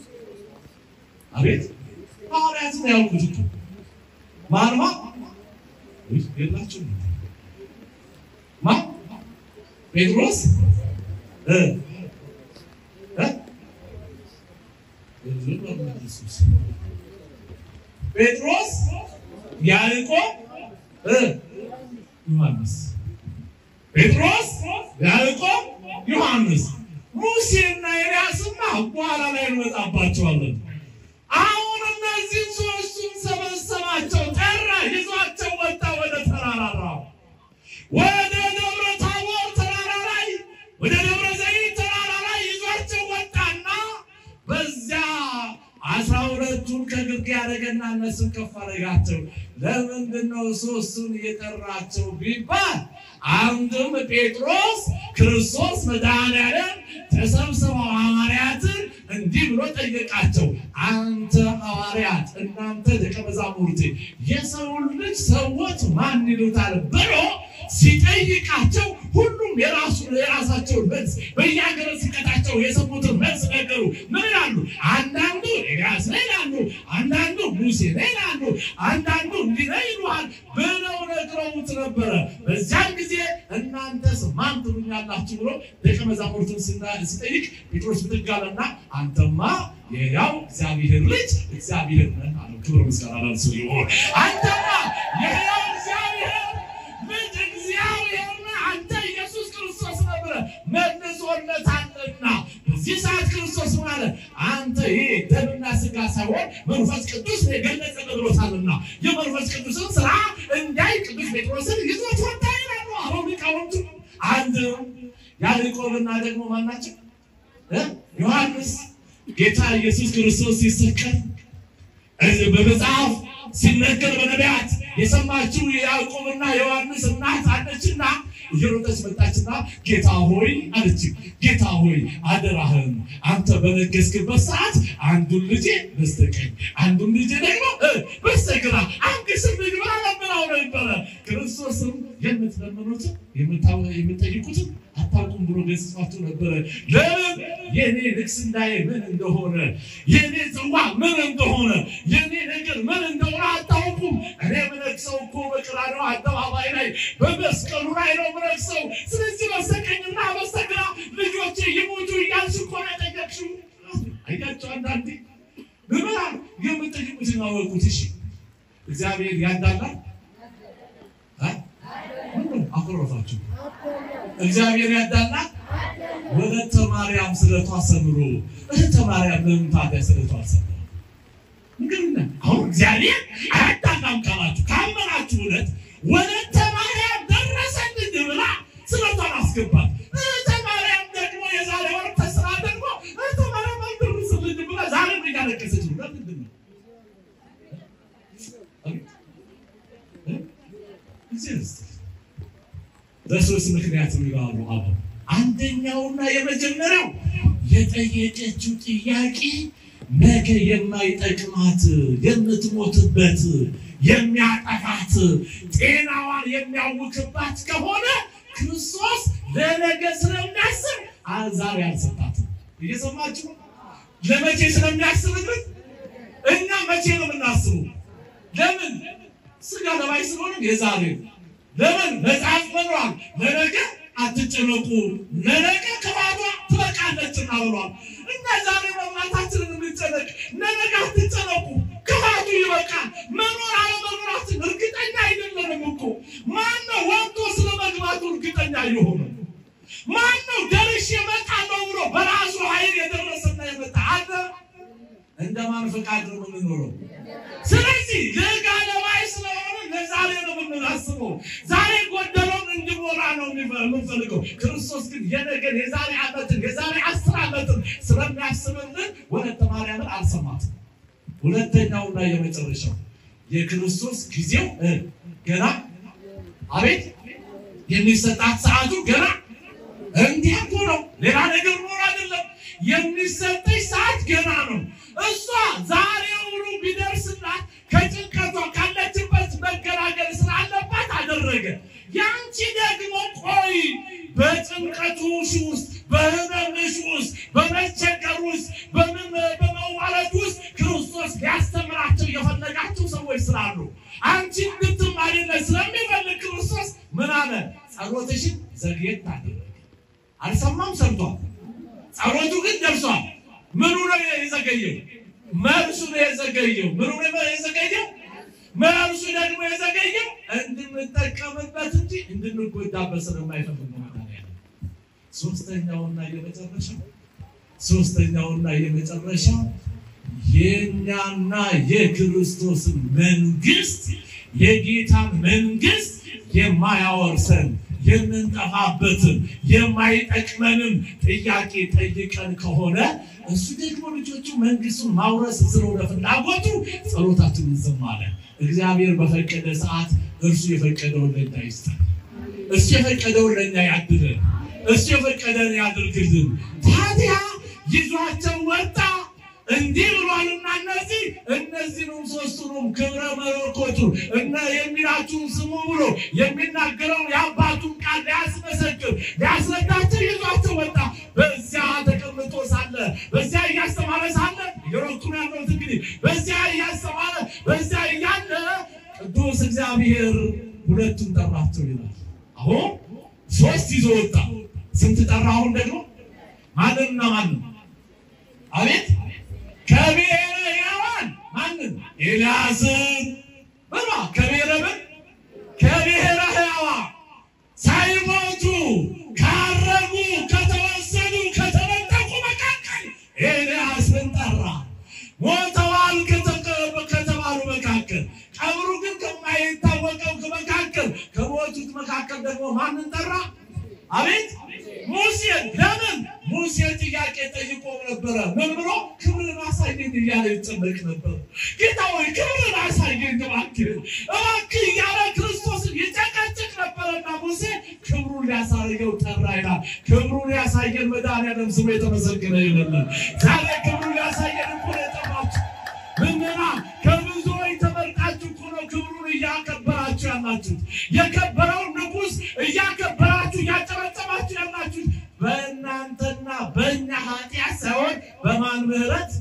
አቤት ሐዋርያትን ያውቁት እኮ ማን ማን ውይ፣ የላችሁም ማን ጴጥሮስ እ እ ጴጥሮስ ያዕቆብ እ ዮሐንስ ጴጥሮስ ያዕቆብ ዮሐንስ ሙሴና ኤልያስማ በኋላ ላይ እንመጣባቸዋለን። አሁን እነዚህ ሶስቱን ሰበሰባቸው፣ ጠራ፣ ይዟቸው ወጣ ወደ ተራራራው ወደ ደብረ ታቦር ተራራ ላይ ወደ ደብረ ዘይት ተራራ ላይ ይዟቸው ወጣና በዚያ አስራ ሁለቱን ከግርጌ ያደረገና እነሱን ከፍ አደረጋቸው። ለምንድን ነው ሶስቱን የጠራቸው ቢባል አንድም ጴጥሮስ ክርስቶስ መድኃኔዓለም ተሰብስበው ሐዋርያትን እንዲህ ብሎ ጠየቃቸው። አንተ ሐዋርያት፣ እናንተ ደቀ መዛሙርት የሰውን ልጅ ሰዎች ማን ይሉታል ብሎ ሲጠይቃቸው ሁሉም የራሱ የራሳቸውን መልስ በየሀገረ ስብከታቸው የሰሙትን መልስ ነገሩ። ምን ይላሉ? አንዳንዱ ኤልያስ ነው ይላሉ፣ አንዳንዱ ሙሴ ነው ይላሉ፣ አንዳንዱ እንዲህ ነው ይሉሃል ብለው ነግረውት ነበረ። በዚያን ጊዜ እናንተስ ማን ትሉኛላችሁ ብሎ ደቀ መዛሙርቱን ሲና- ሲጠይቅ ጴጥሮስ ብድግ አለና አንተማ የሕያው እግዚአብሔር ልጅ እግዚአብሔር ነህ አለው። ክብር ምስጋና ለእርሱ ይሁን። አንተማ የሕያው እግዚአብሔር ልጅ እግዚአብሔር ነህ አንተ ኢየሱስ ክርስቶስ ነህ ብለህ መልሶለታልና በዚህ ሰዓት ክርስቶስ ማለት አንተ ይሄ ደምና ስጋ ሳይሆን መንፈስ ቅዱስ ነው የገለጸልህ ብሎታልና የመንፈስ ቅዱስን ስራ እንዳይ ቅዱስ ጴጥሮስን ይዞት ወጣ ይላሉ አሁን ሊቃውንቱ። አንድ ያዕቆብና ደግሞ ማናቸው እ? ዮሐንስ ጌታ ኢየሱስ ክርስቶስ ሲሰቀል እዚህ በመጽሐፍ ሲነገር በነቢያት የሰማችው የያዕቆብና የዮሐንስ እናት አለችና እየሮጠች መጣችና ጌታ ሆይ አለች። ጌታ ሆይ አደራህን አንተ በነገስክበት ሰዓት አንዱን ልጄ በስተቀኝ አንዱን ልጄ ደግሞ እ በስተግራ አንግስም ልጅ ብላ ለምናው ነበረ። ክርስቶስም የምትለምኑትን የምታው- የምትጠይቁትን አታውቁም ብሎ ገስጿቸው ነበረ። ለምን የኔ ንግስናዬ ምን እንደሆነ የኔ ጽዋ ምን እንደሆነ የኔ ነገር ምን እንደሆነ አታውቁም። እኔ ምነግሰው እኮ በቀራንዮ አደባባይ ላይ በመስቀሉ ላይ ነው ምነግሰው። ስለዚህ በስተቀኝና በስተግራ ልጆቼ ይሞቱ እያልሽ እኮ ነው የጠየቅሽው። አያቸው አንዳንዴ ምዕመናን የምጠይቁትን አወቁት። እሺ እግዚአብሔር ያዳላል እ? ምነው አኮረፋችሁ? እግዚአብሔር ያዳላል። ወለተ ማርያም ስለቷ ሰምሮ እህተ ማርያም ለምን ታዲያ ስለቷ አልሰማም? ንገሩኛ። አሁን እግዚአብሔር አያዳላም ካላችሁ ካመናችሁ እውነት ወለተ ማርያም ደረሰልኝ ብላ ስለቷን አስገባት። እህተ ማርያም ደግሞ የዛሬ ወር ተስራ ደግሞ እህተ ማርያም አልደረሰልኝ ብላ ዛሬ ምን ያለቀሰች ነው? ለምንድን ነው? በሶስት ምክንያት ይላሉ አሉ። አንደኛውና የመጀመሪያው የጠየቀችው ጥያቄ ነገ የማይጠቅማት የምትሞትበት የሚያጠፋት ጤናዋን የሚያውክባት ከሆነ ክርስቶስ ለነገ ስለሚያስብ ዛሬ አልሰጣትም። እየሰማችሁ ለመቼ ስለሚያስብልን እኛ መቼ ነው የምናስበው? ለምን ስጋ ለባይ ስለሆነ የዛሬ ለምን መጽሐፍ መኗል ለነገ አትጨነቁ ለነገ ክፋቷ ትበቃለችና ብሏል። እና ዛሬ መብላታችንን እንጨነቅ፣ ለነገ አትጨነቁ፣ ክፋቱ ይበቃል። መኖር አለመኖራችን እርግጠኛ አይደለንም እኮ። ማነው ወጥቶ ስለ መግባቱ እርግጠኛ የሆነ? ማነው ደርሼ እመጣለሁ ብሎ በራሱ ኃይል የደረሰና የመጣ አለ? እንደማን ፈቃድ ነው የምንኖረው? ስለዚህ ለጋ ለባይ ስለሆነ ለዛሬ ነው የምናስበው። ዛሬ ጎደለውን እንዲሞላ ነው የምንፈልገው። ክርስቶስ ግን የነገን የዛሬ ዓመትን የዛሬ አስር ዓመትን ስለሚያስብልን ወለተ ማርያምን አልሰማትም። ሁለተኛውና የመጨረሻው የክርስቶስ ጊዜው ገና አቤት የሚሰጣት ሰዓቱ ገና እንዲህ እኮ ነው። ሌላ ነገር ኖር አይደለም። የሚሰጠች ሰዓት ገና ነው። እሷ ዛሬውኑ ቢደርስላት ከጭንቀቷ ካለችበት መገላገል ስላለባት አደረገ። ያንቺ ደግሞ ቆይ በጭንቀቱሽ ውስጥ በህመምሽ ውስጥ በመቸገር ውስጥ በመዋረድ ውስጥ ክርስቶስ ሊያስተምራቸው የፈለጋቸው ሰዎች ስላሉ አንቺ እንድትማሪነት ስለሚፈልግ ክርስቶስ ምን አለ? ጸሎትሽን ዘግየት አደረገ። አልሰማም፣ ሰምቷል። ጸሎቱ ግን ደርሷል። ምኑ ነው የዘገየው? መልሱ ነው የዘገየው። ምኑ ነው የዘገየው? መልሱ ደግሞ የዘገየው እንድንጠቀምበት እንጂ እንድንጎዳበት ስለማይፈልግ ነው። ሶስተኛውና የመጨረሻው ሶስተኛውና የመጨረሻው የእኛና የክርስቶስን መንግስት የጌታን መንግስት የማያወርሰን የምንጠፋበትን የማይጠቅመንን ጥያቄ ጠይቀን ከሆነ እሱ ደግሞ ልጆቹ መንግስቱን ማውረስ ስለሆነ ፍላጎቱ ጸሎታችንን እንሰማለን። እግዚአብሔር በፈቀደ ሰዓት እርሱ የፈቀደውን ለኛ ይስጠን። እሱ የፈቀደውን ለኛ ያድለን። እሱ የፈቀደን ያድርግልን። ታዲያ ይዟቸው ወጣ። እንዲህ ብሏልና እነዚህ እነዚህንም ሶስቱንም ክብረ መለኮቱ እነ የሚላችሁን ስሙ ብሎ የሚናገረውን የአባቱን ቃል ሊያስመሰክር ሊያስረዳቸው ይዟቸው ወጣ። በዚያ ተቀምጦ ሳለ በዚያ እያስተማረ ሳለ የሮኩን ያለሁት እንግዲህ በዚያ እያስተማረ በዚያ እያለ ቅዱስ እግዚአብሔር ሁለቱን ጠራቸው ይላል። አሁን ሶስት ይዞ ወጣ። ስንት ጠራ? አሁን ደግሞ ማንንና ማንን? አቤት ከብሔረ ሕያዋን ማንን? ኤልያስን በማ ከብሔረ ምን? ከብሔረ ሕያዋን ሳይሞቱ ካረጉ ከተወሰዱ ከተነጠቁ መካከል ኤልያስን ጠራ። ሞተዋል ከተባሉ መካከል ቀብሩ ግን ከማይታወቀው መካከል ከሞቱት መካከል ደግሞ ማንን ጠራ? አቤት ሙሴን። ለምን ሙሴ ጥያቄ ጠይቆ ነበረ። ምን ብሎ ክብርን አሳየን እያለ ይጨነቅ ነበር። ጌታ ሆይ ክብርን አሳየን እባክህ እባክህ እያለ ክርስቶስን ይጨቀጭቅ ነበረና ሙሴ ክብሩን ሊያሳየው ጠራ ይላል። ክብሩን ያሳየን መድኃኒዓለም ስሙ የተመሰገነ ይሆንልን። ዛሬ ክብሩን ያሳየን እኮ ነው የጠራችሁ። ምንና ከብዙዎች ተመርጣችሁ እኮ ነው ክብሩን እያከበራችሁ ያላችሁት። የከበረውን ንጉሥ እያከበራችሁ እያጨበጨባችሁ ያላችሁት በእናንተና በእኛ ኃጢአት ሳይሆን በማን ምሕረት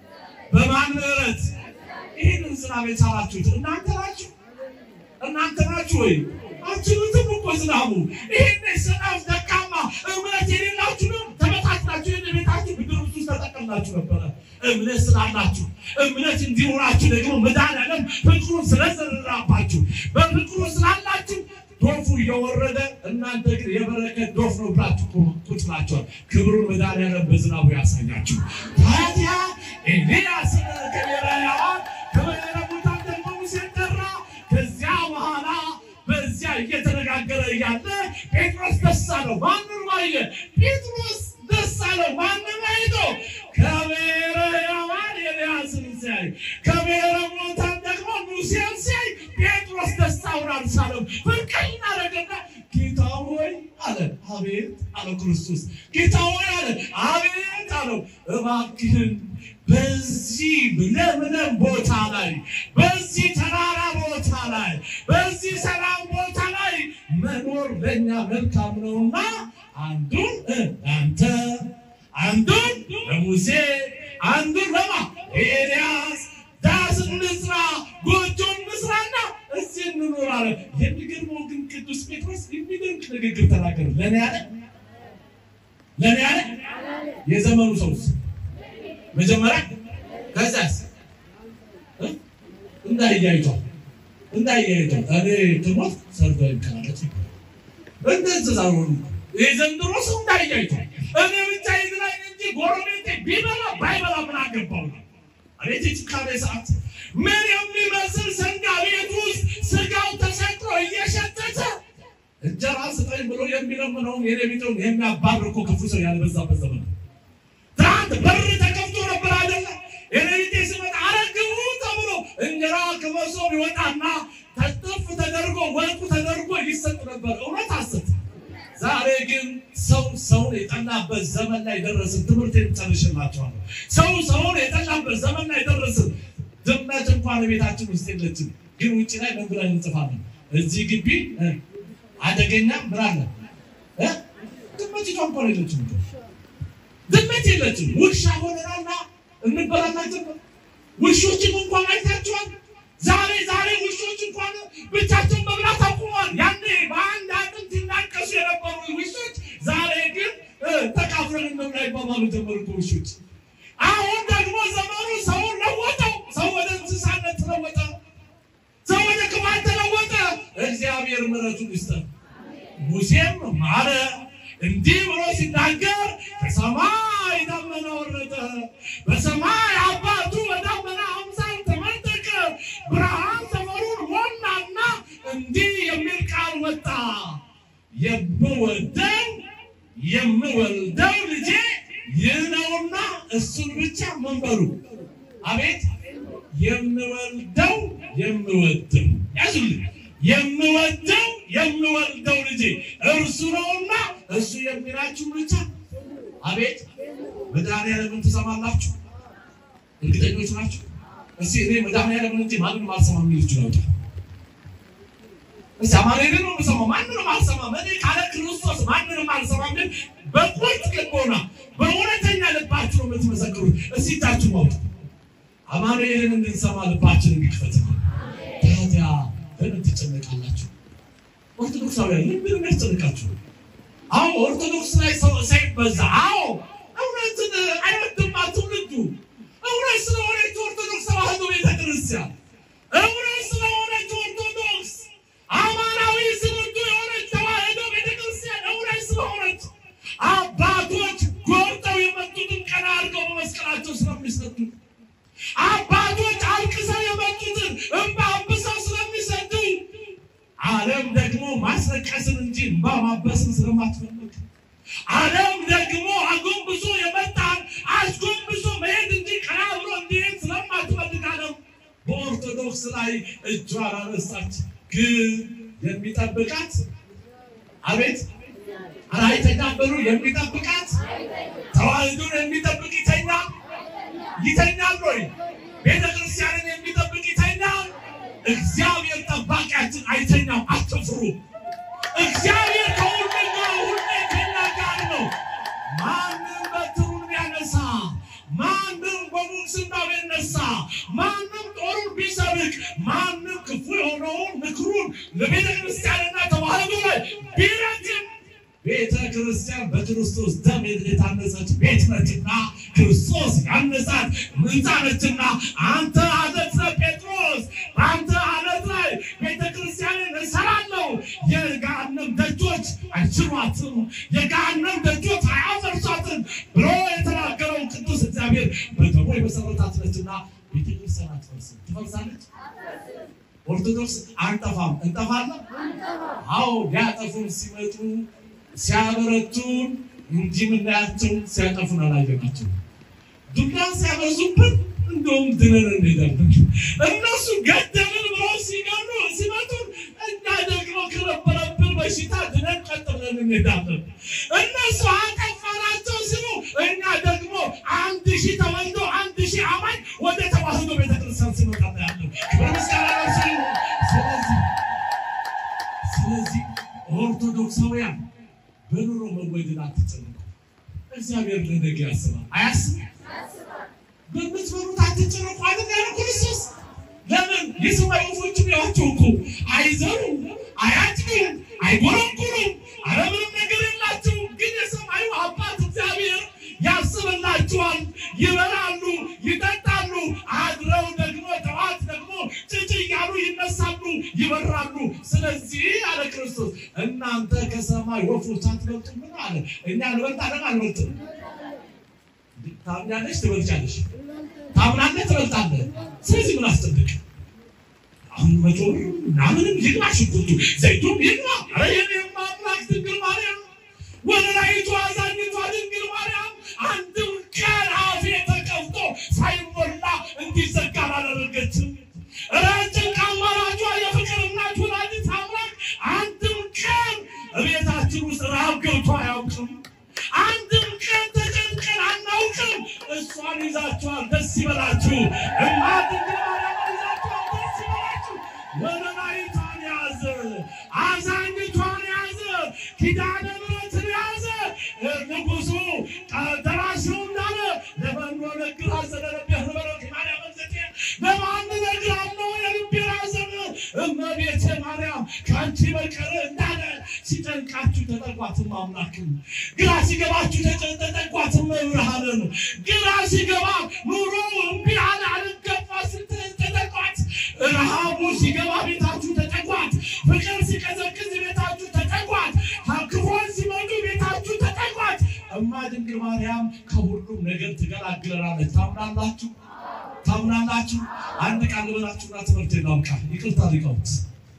በማን ምሕረት ይህንን ዝናብ የቻላችሁት እናንተ ናችሁ። እናንተ ናችሁ ወይ? አችሉትም እኮ ዝናቡ ይህን ዝናብ ደካማ እምነት የሌላችሁ ነው ተበታትናችሁ ይህን ቤታችሁ ብድር ውስጥ ተጠቀምናችሁ ነበረ። እምነት ስላላችሁ እምነት እንዲኖራችሁ ደግሞ መድኃኒዓለም ፍቅሩን ስለዘራባችሁ በፍቅሩ ስላላችሁ ዶፉ እየወረደ እናንተ ግን የበረከት ዶፍ ነው ብላችሁ ቁጭ ናቸዋል። ክብሩን መድኃኒዓለም በዝናቡ ያሳያችሁ። ታዲያ ኤልያስ ከብሔረ ሕያዋን ጴጥሮስ ደስ አለው። ማንን አየ? ጴጥሮስ ደስ አለው። ማንን አይቶ? ከብሔረ ሕያዋን ኤልያስን ሲያይ፣ ከብሔረ ሙታን ደግሞ ሙሴን ሲያይ ጴጥሮስ ደስታውን አልቻለም። ፍንቀኝ አደረገና ጌታ ሆይ አለ። አቤት አለው ክርስቶስ። ጌታ ሆይ አለ። አቤት አለው። እባክህን በዚህ ለምለም ቦታ ላይ በዚህ ተራራ ቦታ ላይ በዚህ ሰላም ቦታ ላይ መኖር ለእኛ መልካም ነውና አንዱን ለአንተ አንዱን ለሙሴ አንዱን ለማ ኤልያስ ዳስ እንስራ ጎጆ እንስራና እዚህ እንኖር አለ። የሚገርመው ግን ቅዱስ ጴጥሮስ የሚደንቅ ንግግር ተናገረ። ለእኔ ያለ ለእኔ ያለ የዘመኑ ሰውስ መጀመሪያ ከዛስ እንዳያይቷል እንዳያይቷል እኔ ትሞት ሰርቶ ይከላለት እንደዚህ ዛሆኑ የዘንድሮ ሰው እንዳያይቷል እኔ ብቻ ይዝናኝ እንጂ ጎረቤቴ ቢበላ ባይበላ ምን አገባው ነው። አቤት የጭካኔ ሰዓት! ምን የሚመስል ሰንጋ ቤት ውስጥ ስጋው ተሰቅሎ እየሸተተ እንጀራ ስጠኝ ብሎ የሚለምነውን የሌቢጠውን የሚያባርር እኮ ክፉ ሰው ያልበዛበት ዘመን ነው። ትናንት በር ተከፍቶ ነበር አይደለ? የሌሊቴ ሲመጣ አረግቡ ተብሎ እንጀራ ከመሶብ ይወጣና ተጥፍ ተደርጎ ወጡ ተደርጎ ይሰጥ ነበር። እውነት ሐሰት? ዛሬ ግን ሰው ሰውን የጠላበት ዘመን ላይ ደረስን። ትምህርት ጨርሽላቸዋለሁ። ሰው ሰውን የጠላበት ዘመን ላይ ደረስን። ድመት እንኳን ቤታችን ውስጥ የለችም፣ ግን ውጭ ላይ ምን ብለን እንጽፋለን? እዚህ ግቢ እ አደገኛ ምን አለ እ ድመቲቷ እንኳን የለችም እኮ ድመት የለችም። ውሻ ሆነናልና እንበላላችን። ውሾችን እንኳን አይታችኋል። ዛሬ ዛሬ ውሾች እንኳን ብቻቸውን መብላት አቁመዋል። ያኔ በአንድ አጥንት ይናቀሱ የነበሩ ውሾች ዛሬ ግን ተካፍለን እንብላ ይባባሉ ጀመሩ እኮ ውሾች። አሁን ደግሞ ዘመኑ ሰውን ለወጠው። ሰው ወደ እንስሳነት ተለወጠ። ሰው ወደ ክፋት ተለወጠ። እግዚአብሔር ምሕረቱን ይስጠን። ሙሴም ማረ እንዲህ ብሎ ሲናገር ከሰማይ ደመና ወረደ፣ በሰማይ አባቱ በደመና አምሳል ተመጠቀ፣ ብርሃን ሰፈሩን ሞላና እንዲህ የሚል ቃል ወጣ፣ የምወደው የምወልደው ልጄ ይህ ነውና እሱን ብቻ መንበሩ። አቤት የምወልደው የምወደው ያዙልኝ የምወደው የምወልደው ልጄ እርሱ ነውና እሱ የሚላችሁ ብቻ። አቤት መድኃኒዓለምን ትሰማላችሁ? እርግጠኞች ናችሁ? እስኪ እኔ መድኃኒዓለምን እንጂ ማንንም አልሰማም የሚል ይችላል። እስኪ አማኑኤልን ነው የምሰማው፣ ማንንም አልሰማም። እኔ ካለ ክርስቶስ ማንንም አልሰማም። ግን በቁርጥ ልቦና በእውነተኛ ልባችሁ ነው የምትመሰክሩት። እስኪ እጃችሁ ማውጡ። አማኑኤልን እንድንሰማ ልባችን እንዲክፈት ታዲያ ለምን ትጨነቃላችሁ? ኦርቶዶክሳውያን ለምን የሚያስጨንቃችሁ? አዎ ኦርቶዶክስ ላይ ሰው ሳይበዛ፣ አዎ እውነትን አይወድማ ትውልዱ። እውነት ስለሆነች ኦርቶዶክስ ተዋህዶ ቤተክርስቲያን፣ እውነት ስለሆነች ኦርቶዶክስ አማናዊ ስንዱ የሆነች ተዋህዶ ቤተክርስቲያን፣ እውነት ስለሆነች አባቶች ጎርጠው የመጡትን ቀና አድርገው በመስቀላቸው ስለሚሰጡ አባቶች አልቅሰው የመጡትን እንባ አብሰው ስለሚሰዱ ዓለም ደግሞ ማስለቀስን እንጂ እንባ ማበስን ስለማትፈልግ ዓለም ደግሞ አጎንብሶ የመጣን አስጎንብሶ መሄድ እንጂ ቀና ብሎ እንዲሄድ ስለማትፈልግ ዓለም በኦርቶዶክስ ላይ እጇን አነሳች። ግን የሚጠብቃት አቤት ኧረ አይተኛም በሉ የሚጠብቃት ተዋህዶን የሚጠብቅ ይተኛል ይተኛል ወይ? ቤተ ክርስቲያንን የሚጠብቅ ይተኛል? እግዚአብሔር ጠባቂያችን አይተኛም። አትፍሩ። እግዚአብሔር ከሁሉ ጋር ሁሌ ከእኛ ጋር ነው። ማንም በትሩን ቢያነሳ፣ ማንም በሙስና ቢነሳ፣ ማንም ጦሩን ቢሰብቅ፣ ማንም ክፉ የሆነውን ምክሩን ለቤተ ክርስቲያንና ተዋህዶ ላይ ቢረግም ቤተ ክርስቲያን በክርስቶስ ደም የታነጸች ቤት ነችና ክርስቶስ ያነጻት ሕንፃ ነችና፣ አንተ አለት ነህ ጴጥሮስ፣ በአንተ አለት ላይ ቤተ ክርስቲያንን እሰራለሁ፣ የገሃነም ደጆች አይችሏትም፣ የገሃነም ደጆች አያፈርሷትም ብሎ የተናገረው ቅዱስ እግዚአብሔር በደሙ የመሰረታት ነችና ቤተ ክርስቲያን አትፈርስም። ትፈርሳለች? ኦርቶዶክስ አንጠፋም። እንጠፋለን? አዎ ሊያጠፉን ሲመጡ ሲያበረቱን እንጂ ምናያቸው ሲያጠፉን አላየናቸው። ዱላ ሲያበዙብን እንደውም ድነን እንሄዳለን። እነሱ ገደልን ብለው ሲገሉ ሲመቱን፣ እኛ ደግሞ ከነበረብን በሽታ ድነን ቀጥ ብለን እንሄዳለን። እነሱ አጠፋናቸው ሲሉ እኛ ደግሞ አንድ ሺህ ተወልዶ አንድ ሺህ አማኝ ወደ ተዋህዶ ቤተክርስቲያን ሲመጣ ያለን ክብር ምስጋና ለእርሱ ይሁን። ስለዚህ ስለዚህ ኦርቶዶክሳውያን በኑሮ መወደድ አትጨነቁ። እግዚአብሔር ለነገ ያስባል። አያስብ በምትበሉት አትጨነቁ አይደል ያለ ክርስቶስ። ለምን የሰማይ ወፎችን ያዋቸው እኮ አይዘሩም፣ አያጭዱም፣ አይጎረጉሩም፣ ኧረ ምንም ነገር የላቸውም። ግን የሰማዩ አባት እግዚአብሔር ያስብላችኋል። ይበላሉ፣ ይጠጣሉ፣ አድረው ደግሞ ጠዋት ደግሞ ጭጭ እያሉ ይነሳሉ፣ ይበራሉ። ስለዚህ አለ ክርስቶስ እናንተ ከሰማይ ወፎች አትበልጡም? ምን አለ? እኛ እንበልጣለን አንበልጥም? ታምኛለሽ፣ ትበልጫለሽ። ታምናለህ፣ ትበልጣለህ። ስለዚህ ምን አስጠብቅ? አሁን መቶ ምናምንም ይግባ፣ ሽንኩርቱ ዘይቱም ይግባ። ኧረ የኔማ አምላክ ድንግል ማርያም ወለላይቱ አዛኝቷ ድንግል ማርያም አንድም ቀን አፌ ተከፍቶ ሳይሞላ እንዲዘጋ አላደረገችም። ረጭን አማራጯ የፍቅር እናት ወላዲተ አምላክ አንድም ቀን እቤታችን ውስጥ ረሃብ ገብቶ አያውቅም። አንድም ቀን ተጨንቀን አናውቅም። እሷን ይዛችኋል፣ ደስ ይበላችሁ። እናት ድንግል ማርያም ይዛችኋል፣ ደስ ይበላችሁ። ወለላይቷን ያዘ፣ አዛኝቷን ያዘ፣ ኪዳነ ምሕረትን ያዘ። ንጉሱ ደራሲው እንዳለ ለመኖ ነግር አዘነ ነቢያት ነበረት ማርያም ዘቴ ለማን ነግራለሁ የልቤን ሐዘን እመቤቴ ማርያም ከአንቺ በቀር እንዳለ ሲጨንቃችሁ ተጠቋትም አምላክን ግራ ሲገባችሁ ተጨ- ተጠቋትም መብርሃንን ግራ ሲገባ ኑሮ እምቢ አለ አልገባ ስትል ተጠቋት ረሃቡ ሲገባ ቤታችሁ ተጠቋት ፍቅር ሲቀዘቅዝ ቤታችሁ ተጠቋት ክፎን ሲመጡ ቤታችሁ ተጠቋት እማ ድንግል ማርያም ከሁሉም ነገር ትገላግለናለች ታምናላችሁ ታምናላችሁ አንድ ቃል ልበላችሁና ትምህርት ላብቃ ይቅርታ ሊቃውንት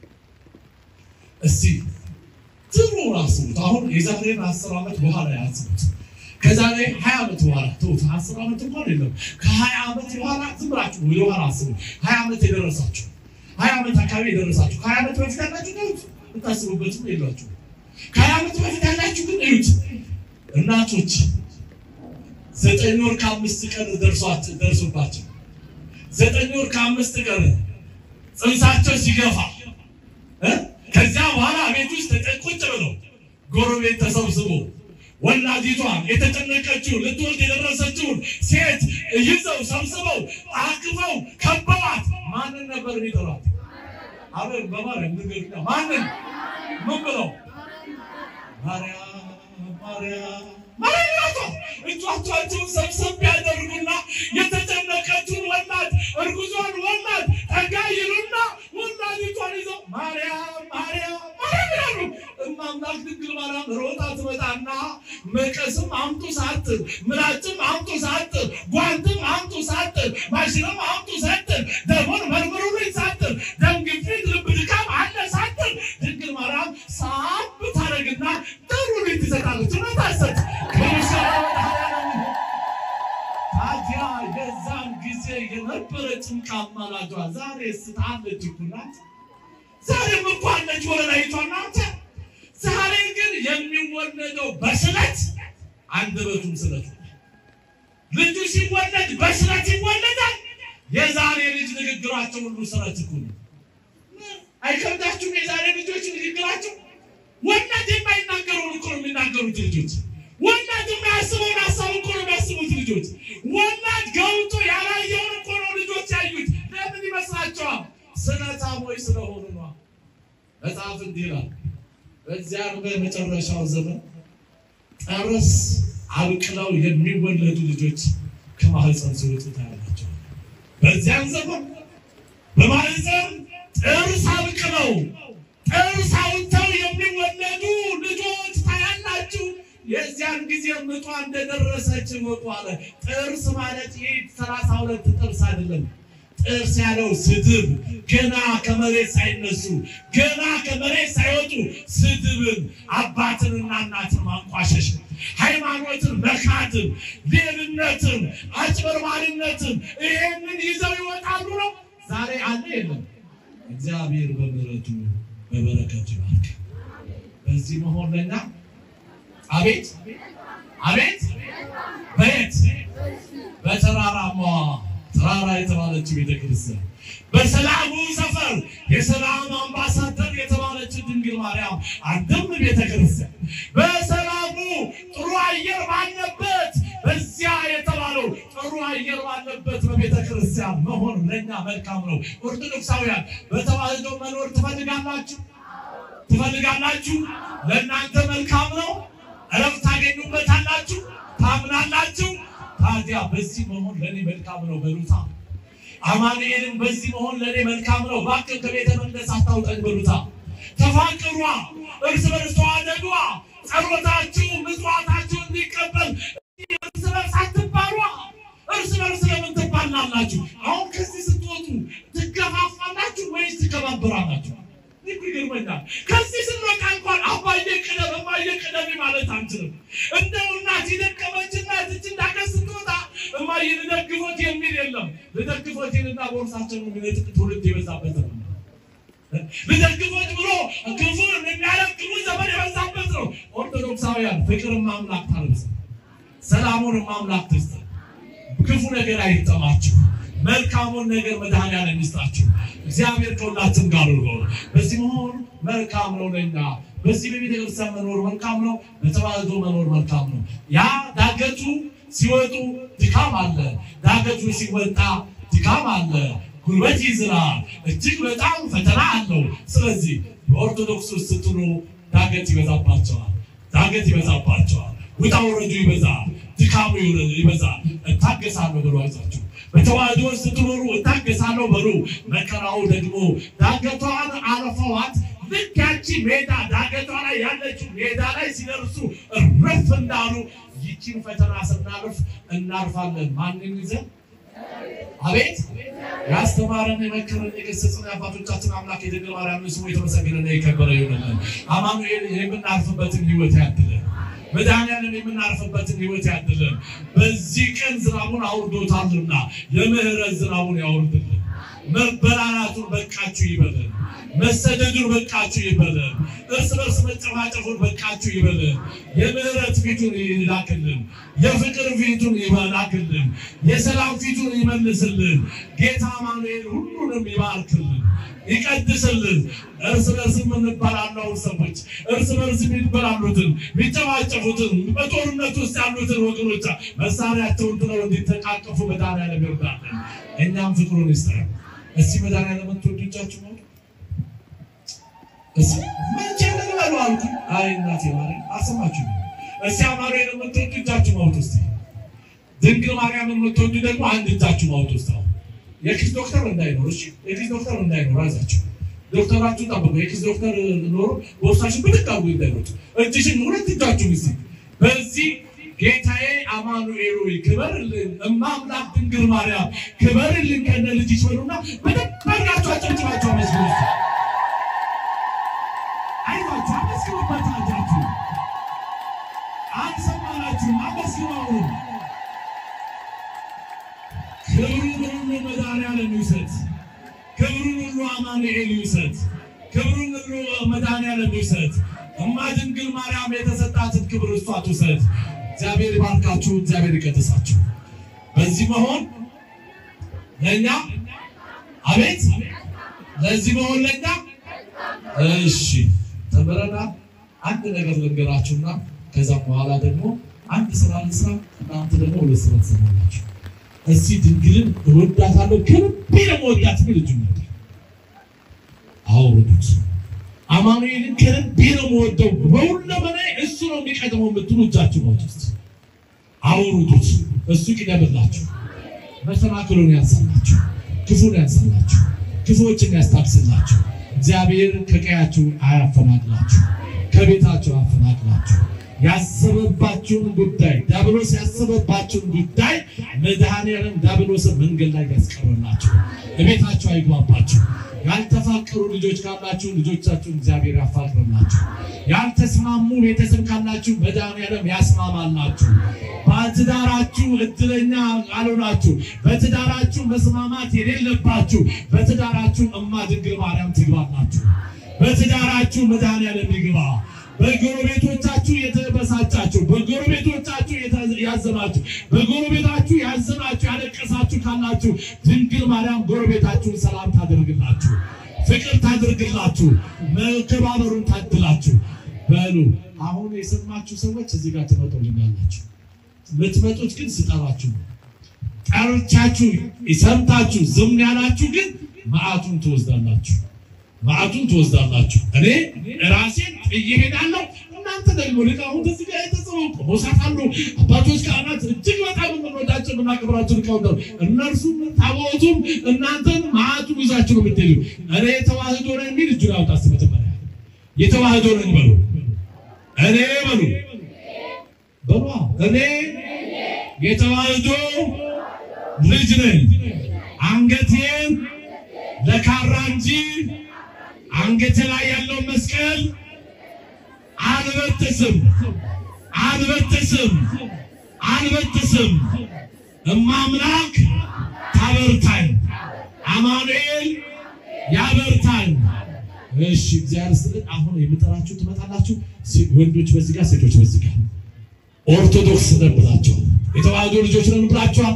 እስቲ ትሩ አስቡት አሁን የዛሬን አስር ዓመት በኋላ ያስቡት ከዛሬ ሀያ ዓመት በኋላ ተውት አስር ዓመት እንኳን የለም ከሀያ ዓመት በኋላ ዝም ብላችሁ ወደ ኋላ አስቡ ሀያ ዓመት የደረሳችሁ ሀያ ዓመት አካባቢ የደረሳችሁ ከሀያ ዓመት በፊት ያላችሁ ተውት የምታስቡበትም የላችሁ ከሀያ ዓመት በፊት ያላችሁ ግን እዩት እናቶች ዘጠኝ ወር ከአምስት ቀን ደርሷት ደርሶባቸው ዘጠኝ ወር ከአምስት ቀን ጽንሳቸው ሲገፋ እ ከዚያ በኋላ ቤት ውስጥ ቁጭ ብለው ጎረቤት ተሰብስቦ ወላዲቷን የተጨነቀችው ልትወልድ የደረሰችውን ሴት ይዘው ሰብስበው አቅፈው ከበዋት ማንን ነበር የሚጠሯት? አቤት በማርያም ንገሩኛ። ማንን ምን ብለው ማርያም ማርያም ማርያም ይሏቷል። እጇቸውን ሰብሰብ ያደርጉና የተጨነቀችውን ወላድ እርጉዟን ወላድ ጠጋ ይሉና ወላዲቷን ይዘው ማርያም ማርያም ማርያም ይላሉ። እማምላክ ድንግል ማርያም ሮጣ ትመጣና መቀስም አምጡ ሳትል፣ ምላጭም አምጡ ሳትል፣ ጓንትም አምጡ ሳትል፣ ማሽንም አምጡ ሳትል፣ ደሞን መርምሩልኝ ሳትል፣ ደም ግፊት፣ ልብ ድካም አለ ሳትል ድንግል ማርያም ሳብ ታደርግና ጥሩልኝ ትሰጣለች። እውነት አሰጥ ታዲያ የዛን ጊዜ የነበረ ጭንቃ አማላጇ ዛሬ ስታለች እኮ ናት። ዛሬም እኮ አለች ወለላይቷ ናት። ዛሬ ግን የሚወለደው በስለት አንደበቱም ስለት ነው። ልጁ ሲወለድ በስለት ይወለዳል። የዛሬ ልጅ ንግግራቸው ሁሉ ስለት እኮ ነው። አይከብዳችሁም? የዛሬ ልጆች ንግግራቸው ወላድ የማይናገረውን እኮ ነው የሚናገሩት ልጆች። ወላድ የማያስበውን ሀሳብ እኮ ነው የሚያስቡት ልጆች። ወላድ ገብቶ ያላየውን እኮ ነው ልጆች ያዩት። ለምን ይመስላችኋል? ስለታሞች ስለሆኑ ነው። መጽሐፍ እንዲህ ይላል፣ በዚያ በመጨረሻው ዘመን ጠርስ አብቅለው የሚወለዱ ልጆች ከማህፀን ሲወጡ ታያላቸው። በዚያን ዘመን በማህፀን ጥርስ አብቅለው ጥርስ አውጥተው የሚወለዱ ልጆች ታያላችሁ። የዚያን ጊዜ ምጧ እንደደረሰች ወጡ አለ። ጥርስ ማለት ይህ ሰላሳ ሁለት ጥርስ አይደለም። ጥርስ ያለው ስድብ ገና ከመሬት ሳይነሱ ገና ከመሬት ሳይወጡ ስድብን፣ አባትንና እናትን ማንቋሸሽ፣ ሃይማኖትን መካድን፣ ሌብነትን፣ አጭበርባሪነትን ይሄንን ይዘው ይወጣሉ ነው። ዛሬ አለ የለም። እግዚአብሔር በምሕረቱ በበረከቱ ይባርክ። በዚህ መሆን ለኛ አቤት አቤት በየት በተራራማ ተራራ የተባለችው ቤተክርስቲያን በሰላሙ ሰፈር የሰላም አምባሳደር የተባለችው ድንግል ማርያም አንድም ቤተክርስቲያን በሰላሙ ጥሩ አየር ባለበት በዚያ የተባለው ጥሩ አየር ባለበት በቤተ ክርስቲያን መሆን ለእኛ መልካም ነው። ኦርቶዶክሳውያን በተዋህዶ መኖር ትፈልጋላችሁ ትፈልጋላችሁ? ለእናንተ መልካም ነው። እረፍት ታገኙበታላችሁ፣ ታምናላችሁ። ታዲያ በዚህ መሆን ለእኔ መልካም ነው በሉታ። አማኑኤልን በዚህ መሆን ለእኔ መልካም ነው፣ እባክህ ከቤተ መቅደስ አታውጠን በሉታ። ተፋቅሯ፣ እርስ በርስ ተዋደዷ፣ ጸሎታችሁ ምጽዋታችሁ እንዲቀበል እርስ በርስ አትባሏ። እርስ በርስ ለምን ትባላላችሁ? አሁን ከዚህ ስትወጡ ትገፋፋላችሁ ወይስ ትከባበራላችሁ? ይህ ይገርመኛል። ከዚህ ስንወጣ እንኳን አባዬ ቅደም እማዬ ቅደም ማለት አንችልም። እንደው እናት የደከመች እናት እች እንዳገር ስትወጣ እማዬ ልደግፎት የሚል የለም። ልደግፎቴንና ቦርሳቸውን የሚነጥቅ ትውልድ የበዛበት ነው። ልደግፎት ብሎ ክፉን የሚያደርግ ክፉ ዘመን የበዛበት ነው። ኦርቶዶክሳውያን ፍቅርን ማምላክ ታልብስ፣ ሰላሙን ማምላክ ትስጥ። ክፉ ነገር አይጠማችሁ። መልካሙን ነገር መድኃኒዓለም ይስጣችሁ። እግዚአብሔር ከሁላችን ጋር ነው። በዚህ መሆን መልካም ነው ለኛ። በዚህ በቤተ ክርስቲያን መኖር መልካም ነው። በተዋህዶ መኖር መልካም ነው። ያ ዳገቱ ሲወጡ ድካም አለ። ዳገቱ ሲወጣ ድካም አለ። ጉልበት ይዝራል። እጅግ በጣም ፈተና አለው። ስለዚህ በኦርቶዶክስ ውስጥ ስትኖሩ ዳገት ይበዛባቸዋል። ዳገት ይበዛባቸዋል። ውጣ ውረዱ ይበዛል። ድካሙ ይበዛል። እታገሳለሁ ብሎ አይዛችሁ በተዋህዶ ውስጥ ስትኖሩ እታገሳለሁ በሉ። መከራው ደግሞ ዳገቷን አለፈዋት። ልክ ያቺ ሜዳ ዳገቷ ላይ ያለችው ሜዳ ላይ ሲደርሱ እረፍ እንዳሉ ይቺን ፈተና ስናልፍ እናልፋለን። ማንን ይዘን? አቤት ያስተማረን የመከረን የገሰጸን የአባቶቻችን አምላክ የድንግል ማርያም ስሙ የተመሰገነና የከበረ ይሆንልን። አማኑኤል የምናልፍበትን ህይወት ያድለን። መድኃኒዓለም የምናርፍበትን ህይወት ያድለን። በዚህ ቀን ዝናቡን አውርዶታልና የምህረት ዝናቡን ያውርድልን። መበላላቱን በቃችሁ ይበለን። መሰደዱን በቃችሁ ይበለን። እርስ በርስ መጨፋጨፉን በቃችሁ ይበለን። የምህረት ፊቱን ይላክልን። የፍቅር ፊቱን ይላክልን። የሰላም ፊቱን ይመልስልን። ጌታ አማኑኤል ሁሉንም ይባርክልን፣ ይቀድስልን። እርስ በርስ የምንበላላውን ሰዎች እርስ በርስ የሚበላሉትን የሚጨፋጨፉትን በጦርነት ውስጥ ያሉትን ወገኖች መሳሪያቸውን ጥለው እንዲተቃቀፉ መድኃኒዓለም ይርዳልን። እኛም ፍቅሩን ይስጠን። እስቲ መድኃኒዓለም የምትወዱ እጃችሁ ነው መቼ ልበሉ አልኩ። አይ እናቴ ማርያም አሰማችሁ። እስቲ አማኑኤል የምትወዱ እጃችሁ ማውጡ እስቲ። ድንግል ማርያም የምትወዱ ደግሞ አንድ እጃችሁ ማውጡ እስቲ። አሁን የኪስ ዶክተር እንዳይኖር እሺ፣ የኪስ ዶክተር እንዳይኖር አዛችሁ ዶክተራችሁ ጠብቁ። የኪስ ዶክተር ኖሮ ቦርሳችን ብትቃቡ እንዳይኖር እጅሽን ሁለት እጃችሁ እስቲ በዚህ ጌታዬ አማኑኤል ሆይ ክበርልን፣ እማምላክ ድንግል ማርያም ክበርልን ከነ ልጅሽ በሉና በደንብ አድርጋችሁ አጨብጭባችሁ አመስግኑ እስቲ። አይዟችሁ አመስግኑበት። አጃችሁ አልሰማናችሁም? አመስግኑ። አሁን ክብሩን ሁሉ መድኃኒዓለም ይውሰድ። ክብሩን ሁሉ አማኑኤል ይውሰድ። ክብሩን ሁሉ መድኃኒዓለም ይውሰድ። እማ ድንግል ማርያም የተሰጣትን ክብር እሷ ትውሰድ። እግዚአብሔር ይባርካችሁ። እግዚአብሔር ይቀድሳችሁ። በዚህ መሆን ለእኛ አቤት፣ ለዚህ መሆን ለእኛ እሺ ተምረናል። አንድ ነገር ልንገራችሁና ከዛም በኋላ ደግሞ አንድ ስራ ልስራ፣ እናንተ ደግሞ ሁለት ስራ ትሰራላችሁ። እስቲ ድንግልን እወዳታለሁ ከልቤ ደግሞ ወዳት ብል እጁ ነበር አውርዱት። አማኑኤልን ከልቤ ነው የምወደው በሁለመናዬ እሱ ነው የሚቀድመው የምትሉ እጃችሁ ነው ውስጥ አውርዱት። እሱ ይቅደምላችሁ፣ መሰናክሉን ያንሳላችሁ፣ ክፉን ያንሳላችሁ፣ ክፉዎችን ያስታግስላችሁ። እግዚአብሔር ከቀያችሁ አያፈናቅላችሁ፣ ከቤታቸው አፈናቅላችሁ ያሰበባችሁን ጉዳይ ዲያብሎስ ያሰበባችሁን ጉዳይ መድኃኔዓለም ዲያብሎስን መንገድ ላይ ያስቀረላችሁ፣ እቤታችሁ አይግባባችሁ። ያልተፋቀሩ ልጆች ካላችሁ ልጆቻችሁን እግዚአብሔር ያፋቅርላችሁ። ያልተስማሙ ቤተሰብ ካላችሁ መድኃኔዓለም ያስማማላችሁ። በትዳራችሁ እድለኛ ካልሆናችሁ፣ በትዳራችሁ መስማማት የሌለባችሁ በትዳራችሁ እማ ድንግል ማርያም ትግባላችሁ። በትዳራችሁ መድኃኔዓለም ይግባ። በጎረቤቶቻችሁ የተበሳጫችሁ፣ በጎረቤቶቻችሁ የተ- ያዘናችሁ፣ በጎረቤታችሁ ያዘናችሁ ያለቀሳችሁ ካላችሁ ድንግል ማርያም ጎረቤታችሁን ሰላም ታደርግላችሁ፣ ፍቅር ታደርግላችሁ፣ መከባበሩን ታድላችሁ። በሉ አሁን የሰማችሁ ሰዎች እዚህ ጋር ትመጡልኛላችሁ። የምትመጡት ግን ስጠራችሁ ነው። ጠርቻችሁ ሰምታችሁ ዝም ያላችሁ ግን መዓቱን ትወስዳላችሁ መዓቱን ትወስዳላችሁ። እኔ ራሴን ጥዬ እሄዳለሁ። እናንተ ደግሞ ሊቃውንት እዚህ ጋር የተጽፈው ቆሞሳት አሉ፣ አባቶች ካህናት፣ እጅግ በጣም የምንወዳቸው የምናከብራቸው ሊቃውንት አሉ። እነርሱም ታቦቱም እናንተን መዓቱን ይዛችሁ ነው የምትሄዱ። እኔ የተዋህዶ ነኝ የሚል እጁን ያውጣ እስኪ መጀመሪያ የተዋህዶ ነኝ በሉ። እኔ በሉ በሉ እኔ የተዋህዶ ልጅ ነኝ። አንገቴን ለካራ እንጂ አንገቴ ላይ ያለው መስቀል አልበጥስም አልበጥስም አልበጥስም። እማምላክ ታበርታኝ፣ አማኑኤል ያበርታኝ። እሺ እግዚአብሔር ይስጥልን። አሁን የምጠራችሁ ትመጣላችሁ። ሴ- ወንዶች በዚህ ጋር፣ ሴቶች በዚህ ጋር። ኦርቶዶክስ ነን ብላችኋል። የተዋህዶ ልጆች ነን ብላችኋል።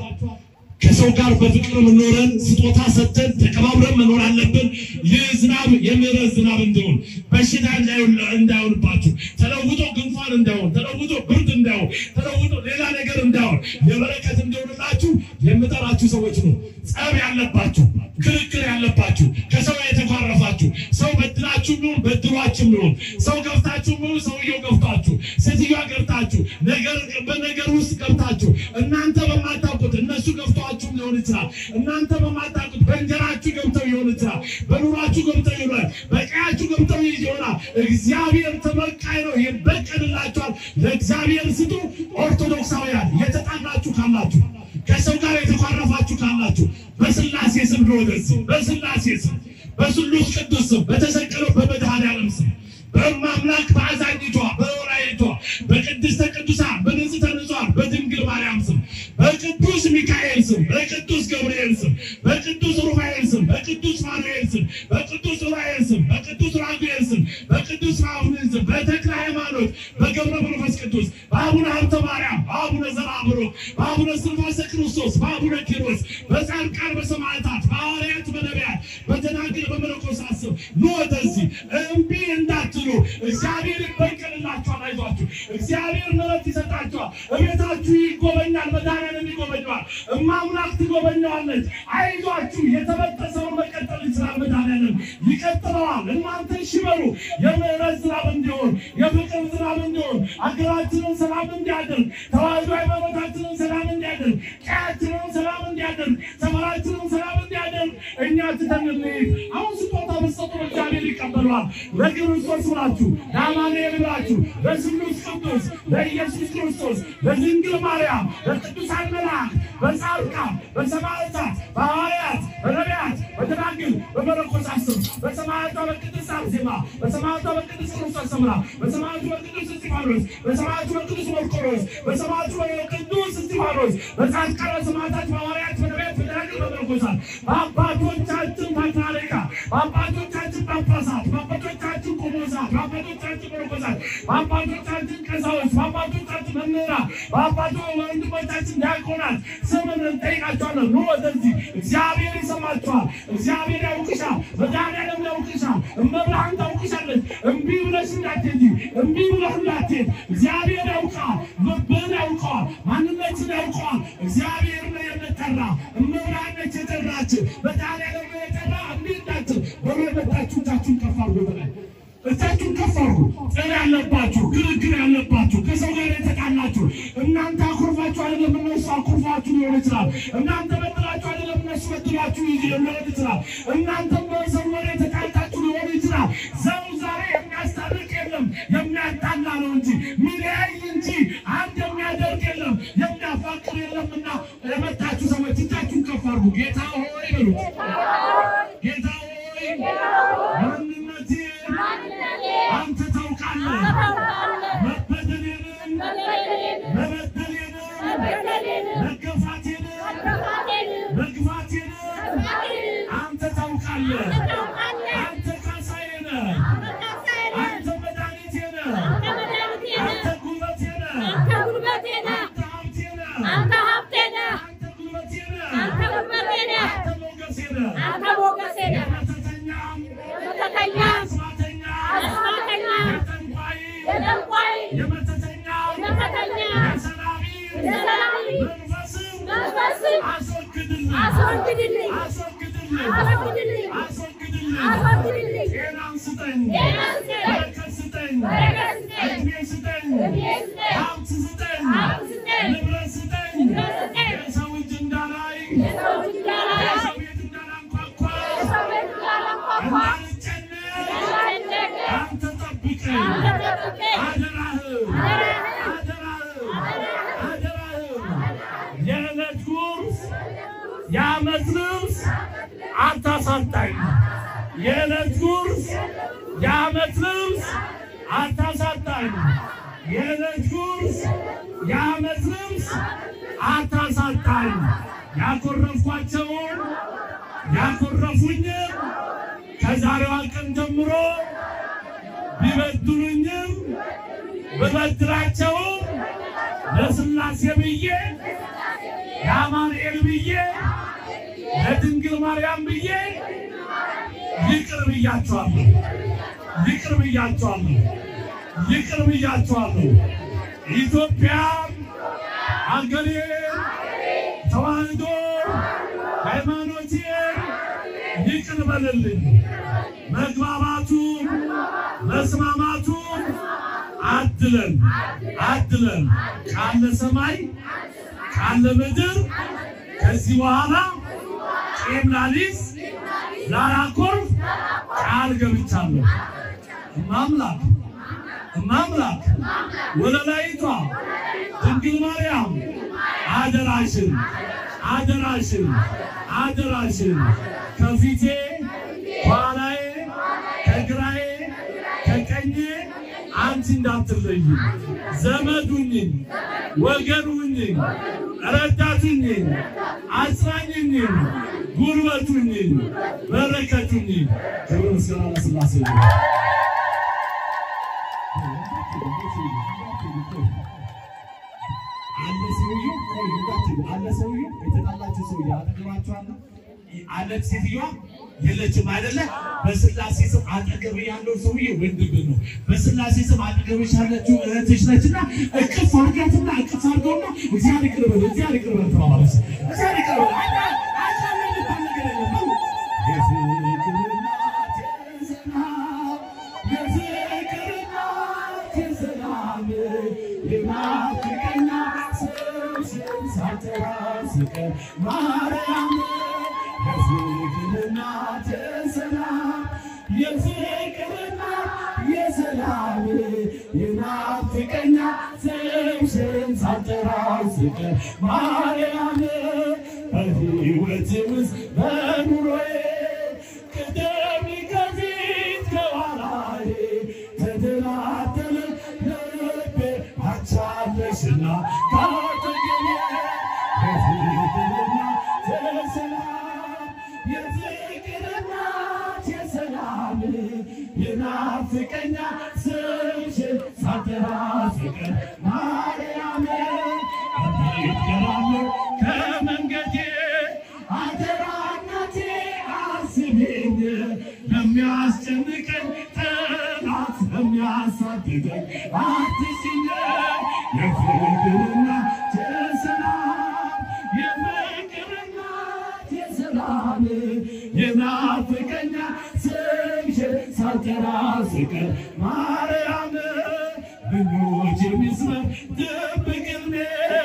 ከሰው ጋር በፍቅር መኖረን ስጦታ ሰጥተን ተከባብረን መኖር አለብን። ይህ ዝናብ የምህረት ዝናብ እንዲሆን በሽታ እንዳይሆን እንዳይሆንባችሁ ተለውጦ ጉንፋን እንዳይሆን ተለውጦ ብርድ እንዳይሆን ተለውጦ ሌላ ነገር እንዳይሆን የበረከት እንዲሆንላችሁ የምጠራችሁ ሰዎች ነው። ጸብ ያለባችሁ፣ ክርክር ያለባችሁ፣ ከሰው የተኳረፋችሁ ሰው በድላችሁ ቢሆን በድሏችሁ ቢሆን ሰው ገብታችሁ ቢሆን ሰውየው ገብታችሁ ሴትዮዋ ገብታችሁ ነገር በነገር ውስጥ ገብታችሁ እናንተ በማታውቁት እነሱ ገብተዋችሁ ሊሆን ይችላል። እናንተ በማታውቁት በእንጀራችሁ ገብተው ሊሆን ይችላል። በኑሯችሁ ገብተው ይሆናል። በቀያችሁ ገብተው ይሆናል። እግዚአብሔር ተበቃይ ነው፣ ይበቀልላችኋል። ለእግዚአብሔር ስጡ። ኦርቶዶክሳውያን የተጣላችሁ ካላችሁ ከሰው ጋር የተኳረፋችሁ ካላችሁ በስላሴ ስም ነው ወደዚህ በስላሴ ስም በስሉስ ቅዱስ ስም በተሰቀለው በመድኃኔዓለም ስም በማምላክ በአዛኝቷ በወላይቷ በቅድስተ ቅዱሳን በንጽሕተ ንጹሐን በድንግል ማርያም ስም በቅዱስ ሚካኤል ስም በቅዱስ ገብርኤል ስም በቅዱስ ሩፋኤል ስም በቅዱስ ማኑኤል ስም በቅዱስ ሩፋኤል ስም በቅዱስ ራጉኤል ስም በቅዱስ ራሁኤል ስም በተክለ ሃይማኖት በገብረ መንፈስ ቅዱስ በአቡነ ሀብተ ማርያም በአቡነ ዘርአብሩክ በአቡነ እስትንፋሰ ክርስቶስ በአቡነ ኪሮስ በጻድቃን በሰማዕታት በሐዋርያት በነቢያት በደናግል በመነኮሳት ስም ኑ ወደዚህ እምቢ እንዳትሉ እግዚአብሔር ይበቀልላችኋል። አይዟችሁ፣ እግዚአብሔር ምሕረት ይሰጣችኋል። እቤታችሁ ይጎበኛል፣ መድኃኒዓለም ይጎበኘዋል፣ እማምላክ ትጎበኘዋለች። አይዟችሁ፣ የተበጠሰውን መቀጠል ይችላል። መድኃኒዓለም ይቀጥለዋል። እናንተ እሺ በሉ። የምሕረት ዝናብ እንዲሆን፣ የፍቅር ዝናብ እንዲሆን፣ አገራችንን ሰላም እንዲያደርግ፣ ተዋህዶ ሃይማኖታችንን ሰላም እንዲያደርግ፣ ቀያችንን ሰላም እንዲያደርግ፣ ሰፈራችንን ሰላም እንዲያደርግ እኛ ትተን እንሂድ። አሁን ስጦታ ብትሰጡ እግዚአብሔር ይቀበለዋል። ለክርስቶስ ብላችሁ ለአማኑኤል ብላችሁ ለስሉስ ቅዱስ ለኢየሱስ ክርስቶስ ለድንግል ማርያም ለቅዱሳን መላእክት በጻድቃን በሰማዕታት በሐዋርያት በነቢያት በደናግል በመነኮሳት ስም በሰማዕቷ በቅድስት አርሴማ በሰማዕቷ በቅድስት ክርስቶስ ሰምራ በሰማዕቱ በቅዱስ እስጢፋኖስ በሰማዕቱ በቅዱስ መርቆሬዎስ በሰማዕቱ በቅዱስ እስጢፋኖስ በጻድቃን በሰማዕታት በሐዋርያት በነቢያት በደናግል በመነኮሳት በአባቶቻችን ፓትርያርካት በአባቶቻችን ጳጳሳት በአባቶቻችን ቆሞሳት በአባቶቻችን መነኮሳት በአባቶቻችን ቀሳውስት በአባቶቻችን መምህራን በአባቶ ወንድሞቻችን ዲያቆናት ስምን እንጠይቃቸዋለን። ኑ ወደዚህ። እግዚአብሔር ይሰማችኋል። እግዚአብሔር ያውቅሻል። መድኃኒዓለም ያውቅሻል። እመብርሃን ታውቅሻለች። እምቢ ብለሽ እንዳትሄጂ፣ እምቢ ብለህ እንዳትሄድ። እግዚአብሔር ያውቃል። ልብህን ያውቀዋል። ማንነትን ያውቀዋል። እግዚአብሔር ነው የምጠራ እመብርሃን ነች የጠራች መድኃኒዓለም ነው የጠራ እምቢ እንዳትል በሮ የመጣችሁ እጃችሁን ከፍ አድርጉ በላይ እጃችሁን ከፍ አድርጉ። ጥል ያለባችሁ፣ ክርክር ያለባችሁ፣ ከሰው ጋር የተጣላችሁ እናንተ አኩርፋችሁ አይደለም እነሱ አኩርፋችሁ ሊሆን ይችላል። እናንተ በድላችሁ አይደለም እነሱ በድላችሁ ሊሆን ይችላል። እናንተም በሰው ወሬ የተጣልታችሁ ሊሆን ይችላል። ሰው ዛሬ የሚያስታርቅ የለም፣ የሚያፋቅር የለምና የመጣችሁ ሰዎች እጃችሁን ከፍ አድርጉ። ጌታ ሆይ በሉት። ጌታ ሆይ ማንነቴ አንተ ታውቃለህ። መበደሌንም መበደሌንም መገፋቴንም መግፋቴንም አንተ ታውቃለህ። አንተ ካሳዬ ነህ። አንተ መድኃኒቴ ነህ። አንተ ጉልበቴ ነህ። አንተ ሀብቴ ነህ። አንተ ጉልበቴ ነህ። አንተ ሞገሴ ነህ። የመተተኛም የአስማተኛም የጠንቋይ የመተተኛም የሰላቢም መንፈስም አስወግድልኝ አስወግድልኝ አስወግድልኝ አስወግድልኝ አስወግድልኝ አስወግድልኝ ጤናን ስጠኝ ጤናን ስጠኝ በረከት ስጠኝ በረከት ስጠኝ እድሜ ስጠኝ እድሜ ስጠኝ ሀብት ስጠኝ ሀብት ስጠኝ ንብረት ስጠኝ ንብረት ስጠኝ የሰው እጅ እንዳላይ የሰው እጅ እንዳላይ የሰው ቤት እንዳላንኳኳ የሰው ቤት እንዳላንኳኳ እንዳልጨነቅ እንዳልጨነቅ አንተ ጠብቀኝ አንተ ጠብቀኝ አደራህም አደራህም አደራህም አደራህም የዕለት ጉርስ የዓመት ልብስ አታሳጣኝ። የዕለት ጉርስ የዓመት ልብስ አታሳጣኝ። የዕለት ጉርስ የዓመት ልብስ አታሳጣኝ። ያኮረፍኳቸውን ያኮረፉኝም ከዛሬዋ ቀን ጀምሮ ቢበድሉኝም ብበድላቸውም ለሥላሴ ብዬ ለአማኑኤል ብዬ ለድንግል ማርያም ብዬ ይቅር ብያቸዋለሁ። ይቅር ብያቸዋለሁ። ይቅር ብያቸዋለሁ። ኢትዮጵያ አገሬ ተዋህዶ ሃይማኖቴ ይቅር በልልኝ። መግባባቱ መስማማቱ አድለን አድለን ካለ ሰማይ ካለ ምድር ከዚህ በኋላ ቄም ላሊዝ ላላኮርፍ ቃል ገብቻለሁ። እማምላክ እማምላክ ወለላይቷ ድንግል ማርያም አደራሽን አደራሽን አደራሽን ከፊቴ ኋላዬ ከግራዬ ከቀኜ አንቺ እንዳትለይ ዘመዱኝኝ ወገኑኝኝ ረዳቱኝኝ አጽናኝኝኝ ጉልበቱኝኝ በረከቱኝኝ ክብር ምስጋና ለሥላሴ ይሁን። አለ ሰውዬው ቆይ እንዳትሉ፣ አለ ሰውዬው የተጣላችሁ ሰውዬ አጠገባችሁ አለ አለ ሴትዮዋ የለችም አይደለ? በስላሴ ስም አጠገብ ያለው ሰውዬ ወንድም ነው። በስላሴ ስም አጠገብሽ ያለችው እህትሽ ነችና እቅፍ አድርጋትና እቅፍ አድርገውና እግዚአብሔር ይቅር በለው እግዚአብሔር ይቅር በለው ተባባለች። እግዚአብሔር ይቅር በለው አዳ አዳ የሚባል ነገር የለም። የፍቅር እናት የሰላም የፍቅር እናት የሰላም የናፍቀኛ ስምሽን ሳልጠራ ስቀር ማርያም የፍቅር እናት የሰላም የፍቅር እናት የሰላም የናፍቀኛ ስምሽን ሳልጠራ ስቀር ማርያም በሕይወቴ ውስጥ በኑሮዬ ቅደሚ ከፊት ከኋላዬ ተደላደለ ልቤ አንቻለሽና ካጠገቤ የፍቅርና የሰላም የፍቅርና የሰላም የናፍቀኛ ስምሽን ሳልጠራ ስቀር ማርያም ይገራለሁ ከመንገዴ አደራ እናቴ አስቢኝ ለሚያስጨንቀኝ ጠላት ለሚያሳድደኝ አትሽኝ የፍቅርና የሰላም የፍቅርና የሰላም የናፍቀኛ ስምሽን ሳልጠራ ስቀር ማርያም ምኞች የሚስበር ድብቅ ሕልሜ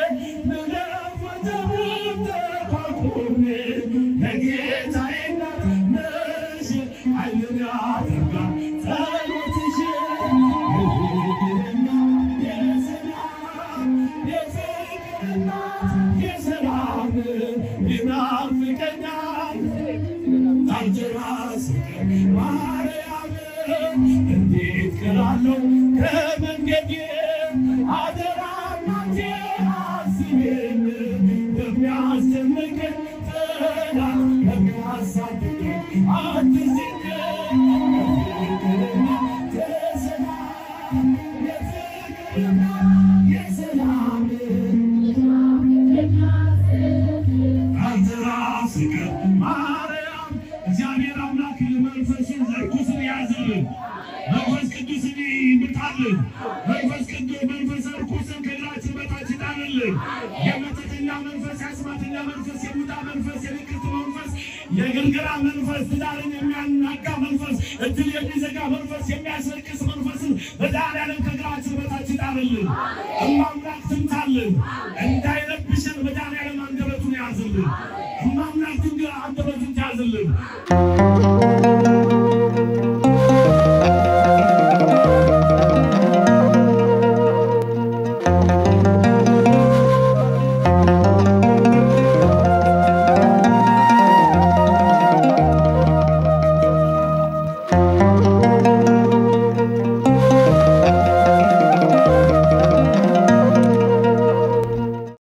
ልለወጠው ተቋቁሜ ለጌታዬ እናት ነሽ ኃይልን ያደርጋል ጸሎትሽ የፍቅርና የሰላም የፍቅርና እናት የሰላም ይናፍቀኛል ታልጀራስ ማርያም እንዴት ቀራለው ከመንገዴ አደራ እናቴ አስቤን በሚያስጨንቀኝ ጠላት በሚያሳድደኝ አትዝኝ የሰላም የፍቅርና የሰላም አንተ ራስህ ማርያም እግዚአብሔር አምላክ መንፈስን ርኩስን ያዝልን፣ መንፈስ ቅዱስን ይምታልን፣ መንፈስ ቅዱስ መንፈስ ርኩስን ከእግራችን በታች ይጣልልን። የመተተኛ መንፈስ፣ የአስማተኛ መንፈስ፣ የሙታ መንፈስ፣ የንቅርት መንፈስ፣ የግርግራ መንፈስ፣ ትዳርን የሚያናጋ መንፈስ፣ እድል የሚዘጋ መንፈስ፣ የሚያስለቅስ መንፈስን መድኃኒዓለም ከእግራችን በታች ይጣልልን። እማምላክ ትምታልን፣ እንዳይረብሽን መድኃኒዓለም አንደበቱን ያዝልን። እማምላክ አንደበቱን ያዝልን።